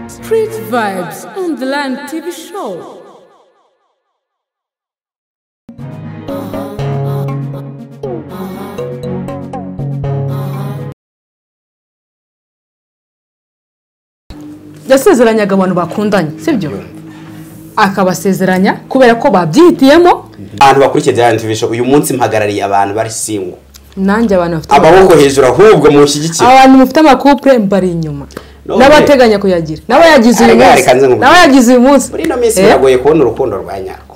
Street Vibes on the Land TV Show. yasezeranyaga abantu bakundanye sibyo akabasezeranya kubera ko babyihitiyemo abantu bakurikiye bya TV show uyu munsi mpagarariye abantu bari singo nanjye abantu bafite amaboko hejuru ahubwo mushyigikira abantu mufite amakupure mbari inyuma None. n'abateganya kuyagira n'abayagize uyu Arega, munsi reka nze nkubwire. n'abayagize uyu munsi muri ino minsi Eh, biragoye kubona urukundo rwa nyarwo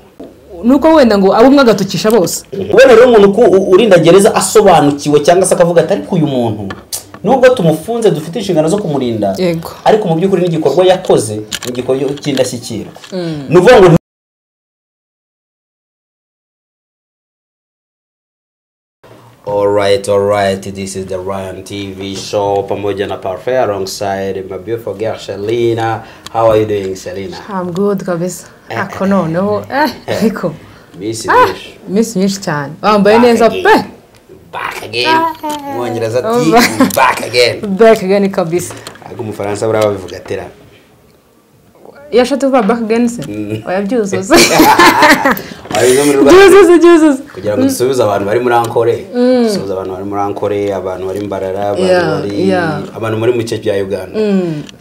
ni uko wenda ngo abo umwe agatukisha bose kubona rero umuntu ko u- urinda gereza asobanukiwe cyangwa se akavuga ati ariko uyu muntu nubwo tumufunze dufite inshingano zo kumurinda Yego. ariko mu by'ukuri n'igikorwa yakoze ni igikorwa cy'indashyikirwa ni ukuvuga ngo alright alright this is the Ryan TV show pamoja na Parfait alongside my beautiful girl Shalina how are you doing Shalina I'm good kabisa ako noneho eh ariko miss ah Dish. iminsi myinshi cyane bambaye Back neza again. pe back again mwongereza ati Back. back again back again kabisa ariko umufaransa buriya babivuga atera iyo ashatse kuvuga back again se oya byuzuze wabize muri rwa byuzuze byuzuze kugira ngo dusubize abantu bari muri ankore dusubize abantu bari muri ankore abantu bari mbarara abantu Yeah, bari yeah. abantu muri mu gice cya uganda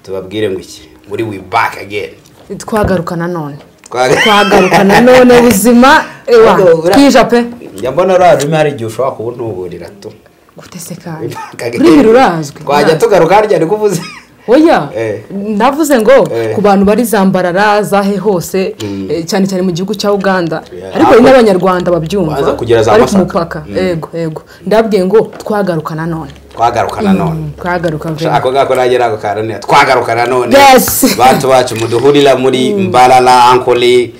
tubabwire ngo iki muri we back again twagaruka nanone Twa- twagaruka nanone buzima ewa Ariko buriya- twija pe njya mbona uriya rurimi hari igihe ushobora kuba untuburira tu gutesekanya Back again. ururimi rurazwi twajya tugaruka harya ariko uvuze oya Eh. navuze ngo Eh. ku bantu bari zambarara zahe hose eh, cyane cyane mu gihugu cya uganda Yeah. ariko hari n'abanyarwanda babyumva Baza kugera za bari ku Masaka. mupaka yego yego ndabwiye ngo twagaruka nanone twagaruka nanone twagaruka ve ako ngako nanjye ntabwo karanira twagaruka nanone Yes. bantu bacu muduhurira muri mbarara ankole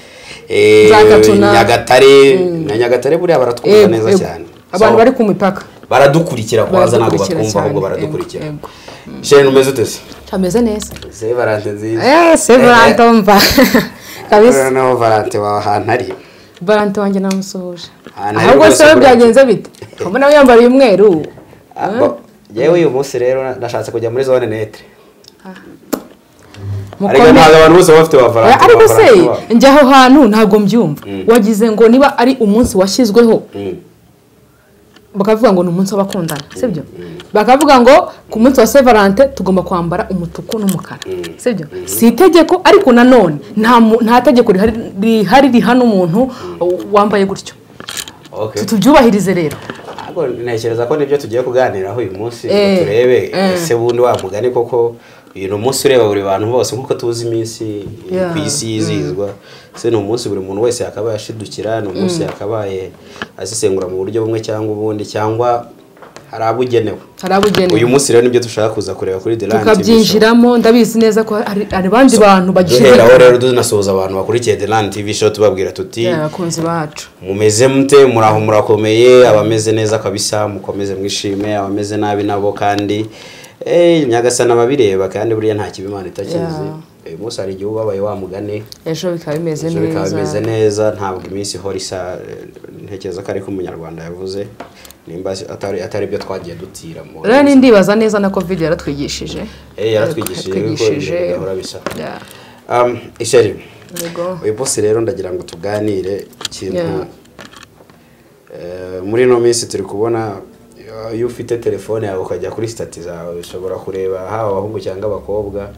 eh, Nzakatuna. nyagatare na nyagatare buriya baratwumva Yego, neza yego. cyane abantu So- bari ku mipaka baradukurikira kwanza ntabwo Baradukurikira batwumva ahubwo cyane. baradukurikira Yego, sheni umeze ute se ameze neza se valante nziza eh se barantomba kabisa noneho valante wawe ahantu ari barante wanjye namusuhuje Ah, nari ahubwo rwose se we Barante. byagenze bite ubona we yambaye umweru Abo- yewe uyu munsi rero na- nashatse kujya muri zone netre ariko Mukomere. ntabwo abantu bose baba bafite ba valante ariko ba se Valante babo. njya aho hantu ntabwo mbyumva wagize ngo niba ari umunsi washyizweho Mm. bakavuga ngo ni umunsi w'abakundana sibyo bakavuga ngo ku munsi wa sevarante tugomba kwambara umutuku n'umukara sibyo si itegeko ariko nanone nta mu- nta tegeko rihari rihari rihana umuntu wambaye gutyo Okay. tubyubahirize rero Ahubwo ntekereza ko nibyo tugiye kuganiraho uyu munsi ngo Eh, turebe eh. ese bundi wa mugani koko uyu ni umunsi ureba buri bantu bose nk'uko tuzi iminsi Yeah. ku isi yizihizwa ese ni umunsi buri muntu wese yakabaye ashidukira ni umunsi yakabaye azisengura mu buryo bumwe cyangwa ubundi cyangwa hari abugenewe hari abugenewe uyu munsi rero nibyo dushaka kuza kureba kuri the Land TV show. tukabyinjiramo ndabizi neza ko hari hari abandi bantu bagishyize duhera aho rero tunasuhuza abantu bakurikiye the Land TV show tubabwira tuti abakunzi bacu mumeze mute muraho murakomeye abameze neza kabisa mukomeze mwishime abameze nabi nabo kandi eh, nyagasana ababireba kandi buriya nta kibi imana itakizi uyu munsi hari igihe ubabaye wamugane ejo bikaba bimeze ejo bikaba bimeze neza neza ntabwo iminsi ihora isa eh, ntekereza ko ariko umunyarwanda yavuze nimba atari atari byo twagiye dutira mu rero ni ndibaza neza na covid yaratwigishije Eh, yaratwigishije yuko ibintu bidahora bisa Yeah. Um, isheri Yego. uyu munsi rero ndagira ngo tuganire ikintu Yeah. Eh, muri ino minsi turi kubona eh, iyo ufite telefone yawe ukajya kuri sitati zawe ushobora kureba haba abahungu cyangwa abakobwa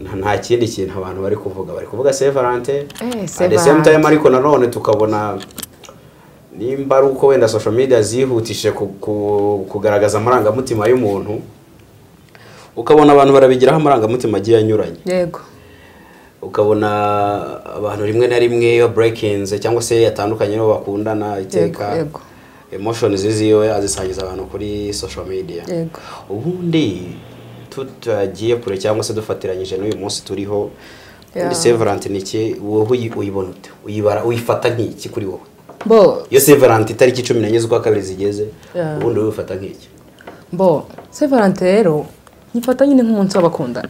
Nta- nta kindi kintu abantu bari kuvuga bari kuvuga sevarante Eh, Saint the same Valentin. time ariko nanone tukabona nimba ari uko wenda social media zihutije ku- ku- kugaragaza amarangamutima y'umuntu ukabona abantu barabigiraho amarangamutima agiye anyuranye yego ukabona abantu rimwe na rimwe iyo burekinze cyangwa se yatandukanye n'uwo bakundana iteka yego. emoshoni ziwe azisangiza abantu kuri social media Yego. ubundi tutagiye kure cyangwa se dufatiranyije n'uyu munsi turiho Yeah. ubundi sevarante ni iki wowe uyi- uyibona ute uyibara uyifata nk'iki kuri wowe bo iyo sevarante itariki cumi n'enye z'ukwa kabiri zigeze Yeah. ubundi wowe uyifata nk'iki bo se valante rero nyifata nyine nk'umunsi w'abakundana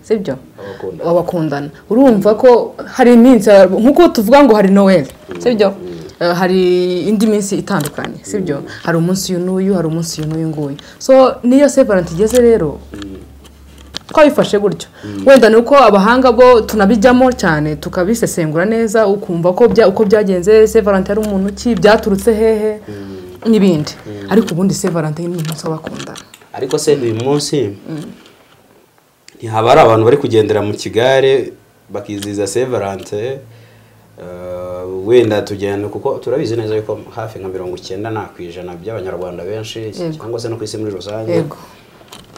sibyo Abakundana. w'abakundana urumva ko hari iminsi nk'uko tuvuga ngo hari noweli sibyo Eh, hari indi minsi itandukanye sibyo hari umunsi uyu n'uyu hari umunsi uyu n'uyu nguyu so niyo se valante igeze rero twabifashe gutyo wenda ni uko abahanga bo tunabijyamo cyane tukabisesengura neza ukumva ko bya- uko byagenze se valante ari umuntu ki byaturutse hehe n'ibindi ariko ubundi se valante ni umuntu w'abakundana ariko se uyu munsi ntihaba hari abantu bari kugendera mu kigare bakizihiza sevarante wenda tugenda kuko turabizi neza yuko hafi nka mirongo icyenda nta ku ijana by'abanyarwanda benshi Yego. cyangwa se no ku isi muri rusange yego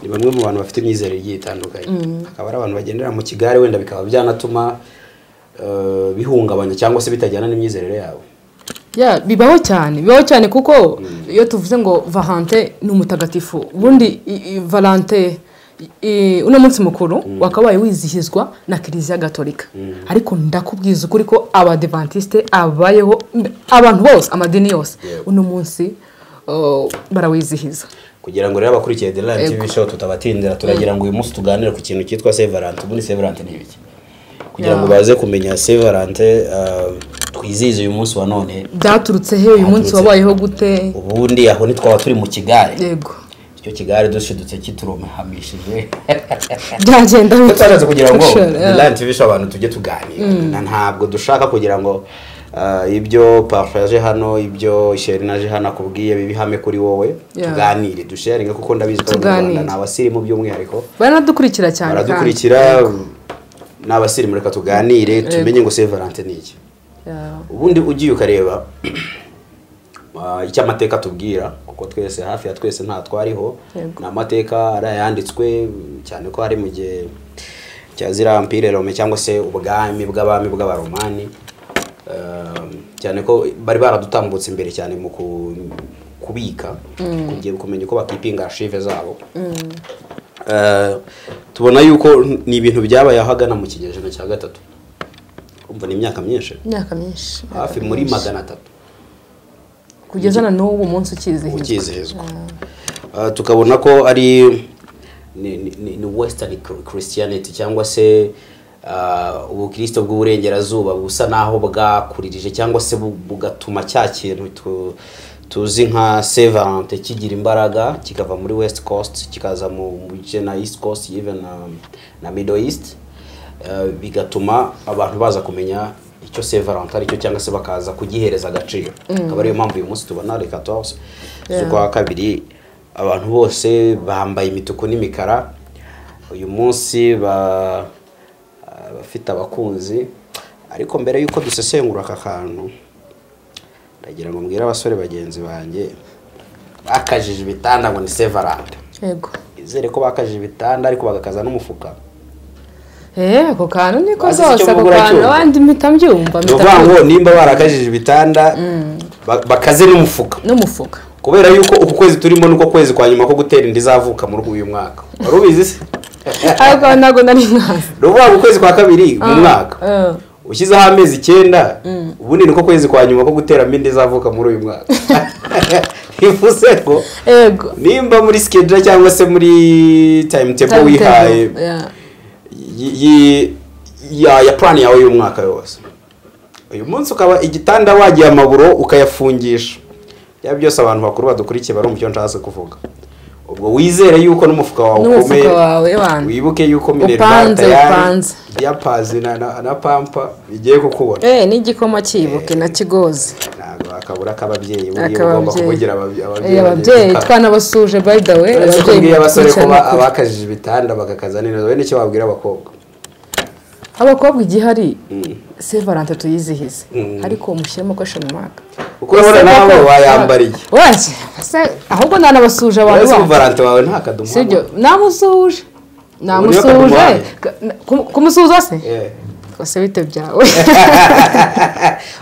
ni bamwe mu bantu bafite imyizerere igiye itandukanye hakaba ari abantu bagendera mu kigare wenda bikaba byanatuma eh, bihungabanya cyangwa se bitajyana n'imyizerere yabo Ya, bibaho cyane bibaho cyane kuko iyo tuvuze ngo valante ni umutagatifu ubundi i- i- valante i- uno munsi mukuru wakabaye wizihizwa na kiliziya gatolika ariko ndakubwiza ukuri ko abadivantisite abayeho mbe- abantu bose amadini yose Yego. uno munsi uh, barawizihiza kugira ngo rero abakurikiye The Lion TV show tutabatindira turagira ngo uyu munsi tuganire ku kintu cyitwa Severante ubundi Severante ni ibiki kugira ngo Yeah. baze kumenya Severante eh, twizihize uyu munsi wa none byaturutse he uyu munsi Byaturutse. wabayeho gute ubundi aho ntitwaba turi mu kigare yego icyo kigare dushidutse kituromehamishije byagenda bite? tutashatse kugira ngo Sure, The yeah. Lion TV show abantu tujye tuganira Na- ntabwo dushaka kugira ngo eh, ibyo Parfait yaje hano ibyo Sheri naje hano akubwiye bibihame kuri wowe Yeah. tuganire dusharinge kuko ndabizi ko abanyarwanda Tuganire. ni abasirimu by'umwihariko baranadukurikira cyane kandi. baradukurikira n'abasirimu reka tuganire tumenye ngo Saint Valentin ni iki Yeah. ubundi ugiye ukareba ah, icyo amateka atubwira kuko twese hafi ya twese nta twariho Yego. ni amateka ari ayanditswe cyane ko ari mu gihe cya ziriya mpire rome cyangwa se ubwami bw'abami bw'abaromani Ah, cyane ko bari baradutambutse imbere cyane mu ku- kubika kugiye kumenya uko bakipinga archive zabo Eh, tubona yuko ni ibintu byabaye aho ahagana mu kinyejana cya gatatu umva ni imyaka myinshi imyaka myinshi hafi muri magana atatu kugeza na n'ubu munsi ukizihizwa ukizihizwa Eh, tukabona ko ari ni, ni- ni, ni western Chri- christianity cyangwa se ah, ubukristo bw'uburengerazuba busa naho bwakuririje cyangwa se bu- bugatuma cya kintu tu- tuzi nka saint valentin kigira imbaraga kikava muri west coast kikaza mu mu bice na east coast even na, na middle east Eh, bigatuma abantu baza kumenya icyo saint valentin aricyo cyangwa se bakaza kugihereza agaciro akaba ariyo mpamvu uyu munsi tubona reka tuwuse z'ukwa kabiri abantu bose bambaye imituku n'imikara uyu munsi ba- bafite abakunzi ariko mbere y'uko dusesengura aka kantu ndagira ngo mbwire abasore bagenzi banjye bakajije ibitanda ngo ni sevarante yego izere ko bakajije ibitanda ariko bagakaza n'umufuka eh ako kantu niko Bazi icyo zose ako mubura kantu cyumva. abandi mpita mbyumva ni mpita ukuvuga mbyumva. ngo nimba barakajije ibitanda ba- bakaze n'umufuka n'umufuka kubera yuko uku kwezi turimo niko kwezi kwa nyuma ko gutera inda izavuka muri uyu mwaka wari ubizi se ariko ntabwo nari nkazi ni ukuvuga ngo ukwezi kwa kabiri mu mwaka Eh, ushyizeho amezi icyenda ubundi niko kwezi kwa nyuma ko guteramo inda izavuka muri uyu mwaka bivuze ko yego nimba muri skedura cyangwa se muri timetable Timetable, wihaye yeah. y- y- ya ya plan yawe y'umwaka yose uyu munsi ukaba igitanda wagiye amaburo ukayafungisha bya byose abantu bakuru badukurikiye bari umucyo nshatse kuvuga ubwo wizere yuko n'umufuka wawe N'umufuka ukomeye wawe, wabanje. wibuke yuko minervari Upanze, tayari upanze. ya pazi na, na, na pampa bigiye kukubona eh n'igikoma cyibuke na kigozi ntabwo akabura k'ababyeyi buriya uba ugomba kuvugira ababye- akababyeyi Eh, ababyeyi bagenzi. twanabasuje by the way uretse ko ababyeyi mbwiye abasore ko ba- bakurikiranira kure. abakajije ibitanda bagakaza neza bene icyo babwira abakobwa abakobwa igihari se valante tuyizihize ariko mushyiremo question mark kuko urabona nawe wayambariye wese se- ahubwo nanabasuje abantu uretse ko bacu. valante wawe nta kadomo sibyo namusuje Uriyo namusuje kagumuhaye. Ku- kumusuza se Eh. ese bite byawe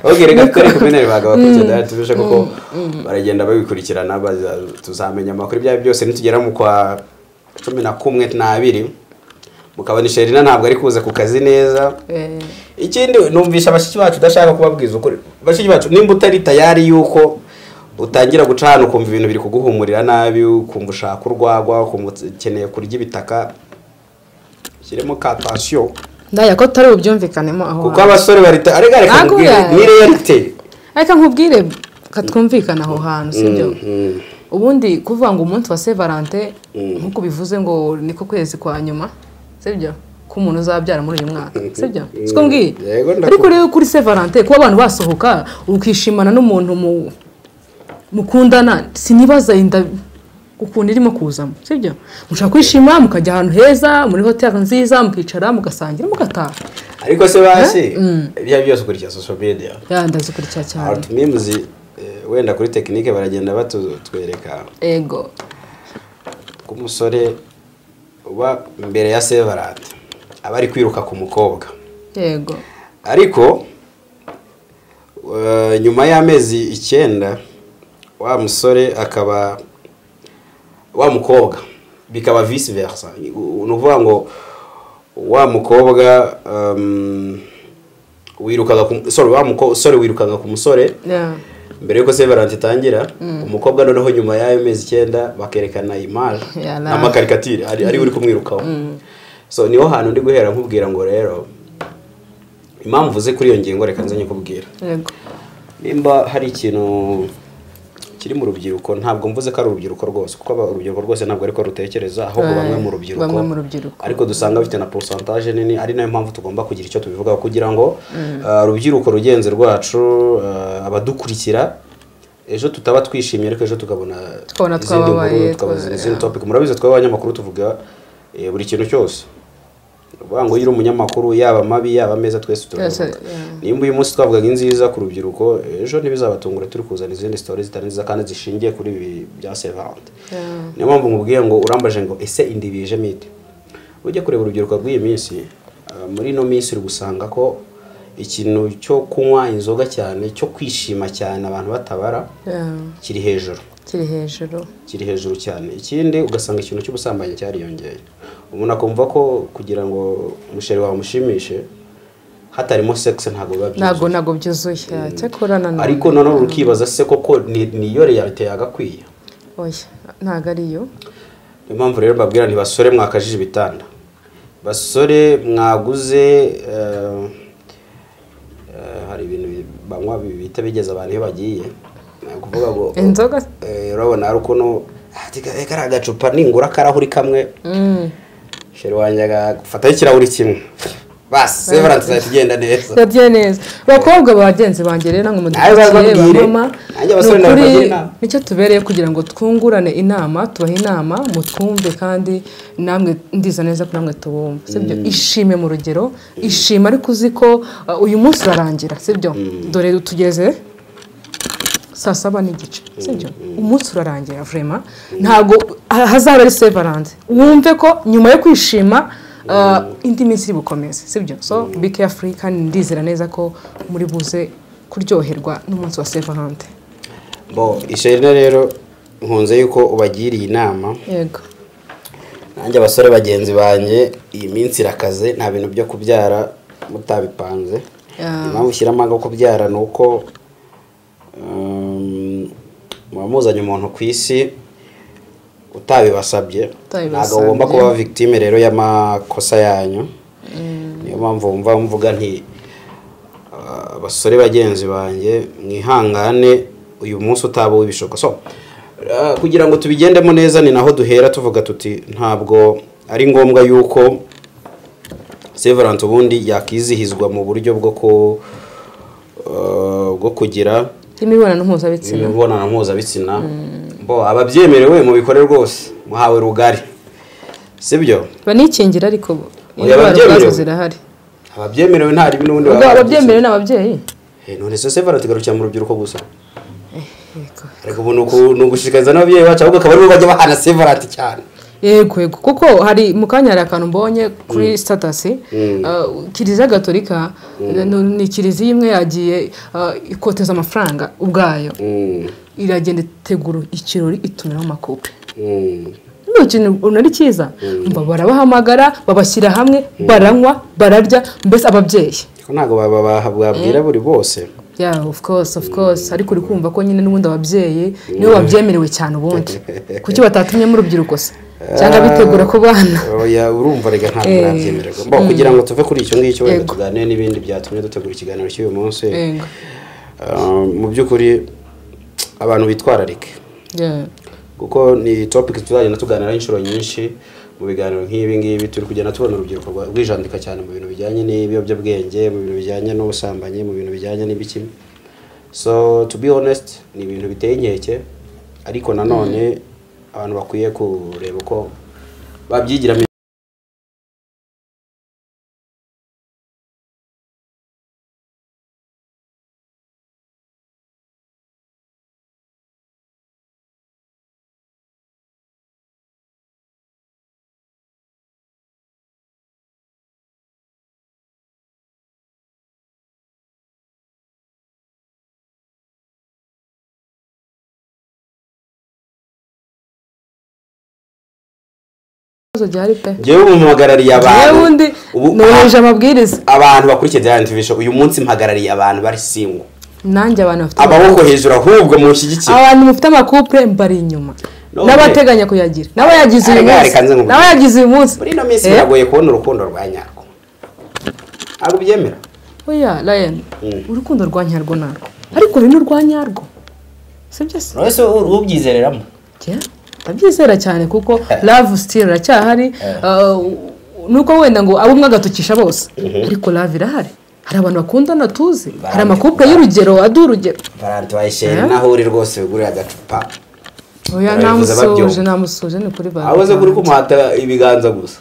ok reka twere kumenera bagabo kugenda tubishe kuko baragenda babikurikirana baza- tuzamenya amakuru ibyayo byose nitugera mu kwa cumi na kumwe n'abiri mukabona isherina ntabwo ari kuza ku kazi neza Eh, ikindi numvisha bashiki bacu udashaka kubabwiza ukuri bashiki bacu nimba utari tayari yuko utangira guca ahantu ukumva ibintu biri kuguhumurira nabi ukumva ushaka urwagwa ukumva ukeneye kurya ibitaka shyiremo ka tansiyo ndaya ko tutari bubyumvikanemo aho kuko hantu. abasore bari ta- arega reka Ntabwo nkubwire yayo. ni realite ariko nkubwire katwumvikana aho hantu sibyo ubundi kuvuga ngo umunsi wa se valante nkuko ubivuze ngo niko kwezi kwa nyuma sibyo ko umuntu uzabyara muri uyu mwaka sibyo Mm. siko mbwiye Yego, ndaku- ariko rero kuri sevarante kuba abantu basohoka ukishimana n'umuntu mu- mukundana sinibaza yenda ukuntu irimo kuzamo sibyo mushobora kwishima mukajya ahantu heza muri hoteli nziza mukicara mugasangira mugataha ariko se basi ibyo byose ukurikiza social media ya ndazikurikira cyane arutimimuzi wenda kuri tekinike baragenda batwereka ego k'umusore uba imbere ya sevarante aba ari kwiruka ku mukobwa yego ariko eh, nyuma y'amezi icyenda wa musore akaba wa mukobwa bikaba vice versa ni ukuvuga ngo wa mukobwa um, wirukaga ku sorry wa musore wirukaga ku musore ya mbere yuko severance itangira umukobwa noneho nyuma y'ayo mezi icyenda bakerekana image Yeah, nah. n'amakarikatire ari ari we uri kumwirukaho so niho hantu ndi guhera nkubwira ngo rero impamvu ze kuri iyo ngingo reka nze nyikubwira yego nimba hari ikintu kiri mu rubyiruko ntabwo mvuze ko ari urubyiruko rwose kuko aba- urubyiruko rwose ntabwo ariko rutekereza ahubwo Right. bamwe mu rubyiruko Bamwe mu rubyiruko. ariko dusanga bafite na porosantaje nini ari nayo mpamvu tugomba kugira icyo tubivugaho kugira ngo uh, urubyiruko rugenzi rwacu uh, abadukurikira ejo tutaba twishimye ariko ejo tukabona Tukabona izindi twababaye, nkuru tukabona twa- izindi yeah. topic murabizi twaba abanyamakuru tuvuga eh, buri kintu cyose uvuga ngo iyo uri umunyamakuru yaba amabi yaba ameza twese Twese, turabivuga yeah. nimba uyu munsi twavugaga inziza ku rubyiruko ejo ntibizabatungura turi kuzana izindi sitori zitari nziza kandi zishingiye kuri ibi bya sevante Yeah. niyo mpamvu nkubwiye ngo urambaje ngo ese indi bije mite ujye kureba urubyiruko rw'iyi minsi ah, muri ino minsi uri gusanga ko ikintu cyo kunywa inzoga cyane cyo kwishima cyane abantu batabara ya kiri hejuru kiri hejuru kiri hejuru cyane ikindi ugasanga ikintu cy'ubusambanyi cyariyongeye umuntu akumva ko kugira ngo umusheri wawe umushimishe hatarimo sex ntabwo biba byiza ntabwo ntabwo byuzuye ya, cyakora nanone ariko noneho ukibaza se koko ni- niyo realite yagakwiye oya ntabwo ariyo niyo mpamvu rero mbabwira nti basore mwakajije ibitanda basore mwaguze eh, eh, hari ibintu bi- banywa bi- bihita bigeza abantu iyo bagiye Ni ukuvuga ngo Inzoga? eh, urabona hari ukuntu "Ah, tika- eh, kariya gacupa ningura akarahuri kamwe sheri wanjye agafataho ikirahuri kimwe basi severance izahita igenda neza yagiye neza abakobwa bagenzi banjye rero ngo Nawe bababwire. mudukurikiye bamama ni Nanjye abasore ukuri nabagira inama. nicyo tubereye kugira ngo twungurane inama tubahe inama mutwumve kandi namwe ndiza neza ko namwe tubumva sibyo ishime mu rugero ishime ariko uzi ko uh, uyu munsi urarangira sibyo dore tugeze saa saba n'igice sibyo umunsi urarangira vurema ntabwo ha- hazaba ari sevaranze wumve ko nyuma yo kwishima uh, indi minsi iri bukomeze sibyo so be careful kandi ndizera neza ko muri buze kuryoherwa n'umunsi wa sevarante bo isheri rero nkunze yuko ubagiriye inama yego nanjye abasore bagenzi banjye iyi minsi irakaze nta bintu byo kubyara mutabipanze Yeah. impamvu ushyiramo ngo kubyara ni uko um, muba muzanye umuntu ku isi utabibasabye Utabibasabye. ntabwo ugomba kuba victime rero y'amakosa yanyu niyo mpamvu wumva mvuga nti uh, abasore bagenzi banjye mwihangane uyu munsi utaba w'ibishuko so uh, kugira ngo tubigendemo neza ni naho duhera tuvuga tuti ntabwo ari ngombwa yuko severance ubundi yakwizihizwa mu buryo bwo ku uh, bwo kugira imibonano mpuzabitsina imibonano mpuzabitsina bo ababyemerewe mubikore rwose muhawe rugari sibyo banikingira ariko Oya, indwara babyemerewe. ubwazo zirahari ababyemerewe nta ribi n'ubundi ubwo baba ababyemerewe ni ababyeyi Eh, none so sevara tugarukira mu rubyiruko gusa yego ariko ubu ni uku- ni ugushishikariza n'ababyeyi bacu ahubwo akaba aribo bajya bahana sevarati cyane yego yego kuko hari mu kanya hari akantu mbonye kuri sitatasi kiliziya gatolika ni- ni kiliziya imwe yagiye ah, ikoteza amafaranga ubwayo Mm, iragenda itegura ikirori itumiraho amakupe mm. ni ikintu ubona ari cyiza Umva barabahamagara babashyira hamwe baranywa bararya mbese ababyeyi Ariko ntabwo baba- baba- babwira buri bose yeah of course of course ariko uri kumva ko nyine n'ubundi ababyeyi nibo babyemerewe cyane ubundi kuki batatumyemo urubyiruko se cyangwa bitegura ku bana Oya, urumva reka ntabwo Eh. nabyemererwa bo kugira ngo tuve kuri icyo ngicyo wenda Yego. tuganire n'ibindi byatumye dutegura ikiganiro cy'uyu munsi Yego. Ah, mu by'ukuri abantu bitwararike Yeah. kuko ni topic tuzagenda tuganiraho inshuro nyinshi mu biganiro nk'ibi ngibi turi kugenda tubona urubyiruko rwa- rwijandika cyane mu bintu bijyanye n'ibiyobyabwenge mu bintu bijyanye n'ubusambanyi mu bintu bijyanye n'ibiki so to be honest ni ibintu biteye inkeke ariko nanone abantu bakwiye kureba uko babyigiramo ibibazo gihari pe ngewe ubu mpagarariye abantu yewe undi ubu nubahirije amabwiriza abantu bakurikiye Diamond TV Show uyu munsi mpagarariye abantu bari singo nanjye abantu bafite amaboko hejuru ahubwo munshyigikire abantu mufite amakupure mbari inyuma None- n'abateganya kuyagira n'abayagize uyu Arega- munsi reka nze nkubwire. n'abayagize uyu munsi muri ino minsi Eh, biragoye kubona urukundo rwa nyarwo ntabwo ubyemera oya Ryan Mm. urukundo rwa nyarwo narwo ariko rero n'urwa nyarwo sibyo se wese ubyizereramo Yeah, ndabyizera cyane kuko love still iracyahari uh, nuko wenda ngo abo umwe agatukisha bose ariko love irahari hari abantu bakundana tuzi hari amakupure y'urugero adi urugero valanti wayisheri Eh? naho uri rwose wigurira agacupa oya Barabivuze namusuje babyumva. namusuje ni kuri banki abuze kuri kumuhata ibiganza gusa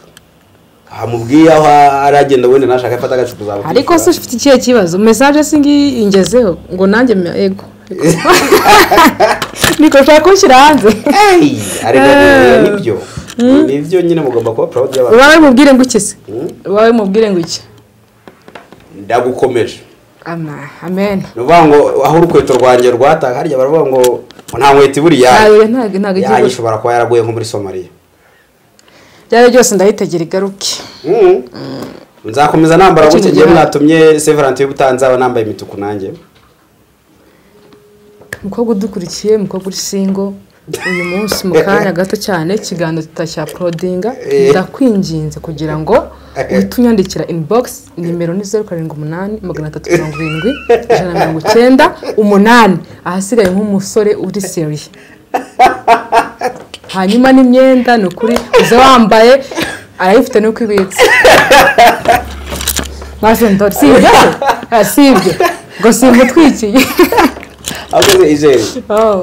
amubwiye aho aragenda wenda nashaka afata agacupa uzaba ariko se ufite ikihe kibazo mesaje se ngiyi ingezeho ngo nanjye mya ego niko ushaka kunshyira hanze Eh. nibyo nibyo nyine mugomba kuba proud y'abantu ubawe mubwire ngo iki se ubawe mubwire ngo iki ndagukomeje Ama, amen ni ukuvuga ngo aho urukweto rwanjye rwataga harya baravuga ngo nta nkweto iburi yayo Ayo ntabwo ntabwo igiye yayo gusa ishobora kuba yaraguye nko muri somaliya byari byose ndahitegera igaruke Mm. nzakomeza nambara Icyo gutya ngewe gihe- mwatumye severanti y'ubutanzaba nambaye imituku nanjye umukobwa udukurikiye umukobwa uri singo uyu munsi mu kanya gato cyane ikiganiro tutacya porodinga Eh. ndakwinginze kugira ngo uhite unyandikira inibogisi nimero ni zeru karindwi umunani magana atatu mirongo irindwi ijana na mirongo icyenda umunani ahasigaye nk'umusore uri seriye hanyuma n'imyenda ni ukuri uza wambaye arayifite nuko ibitse maze ndori si ibyo se? Ah, si ibyo ngo si imutwikiye akoze ijeri Oh.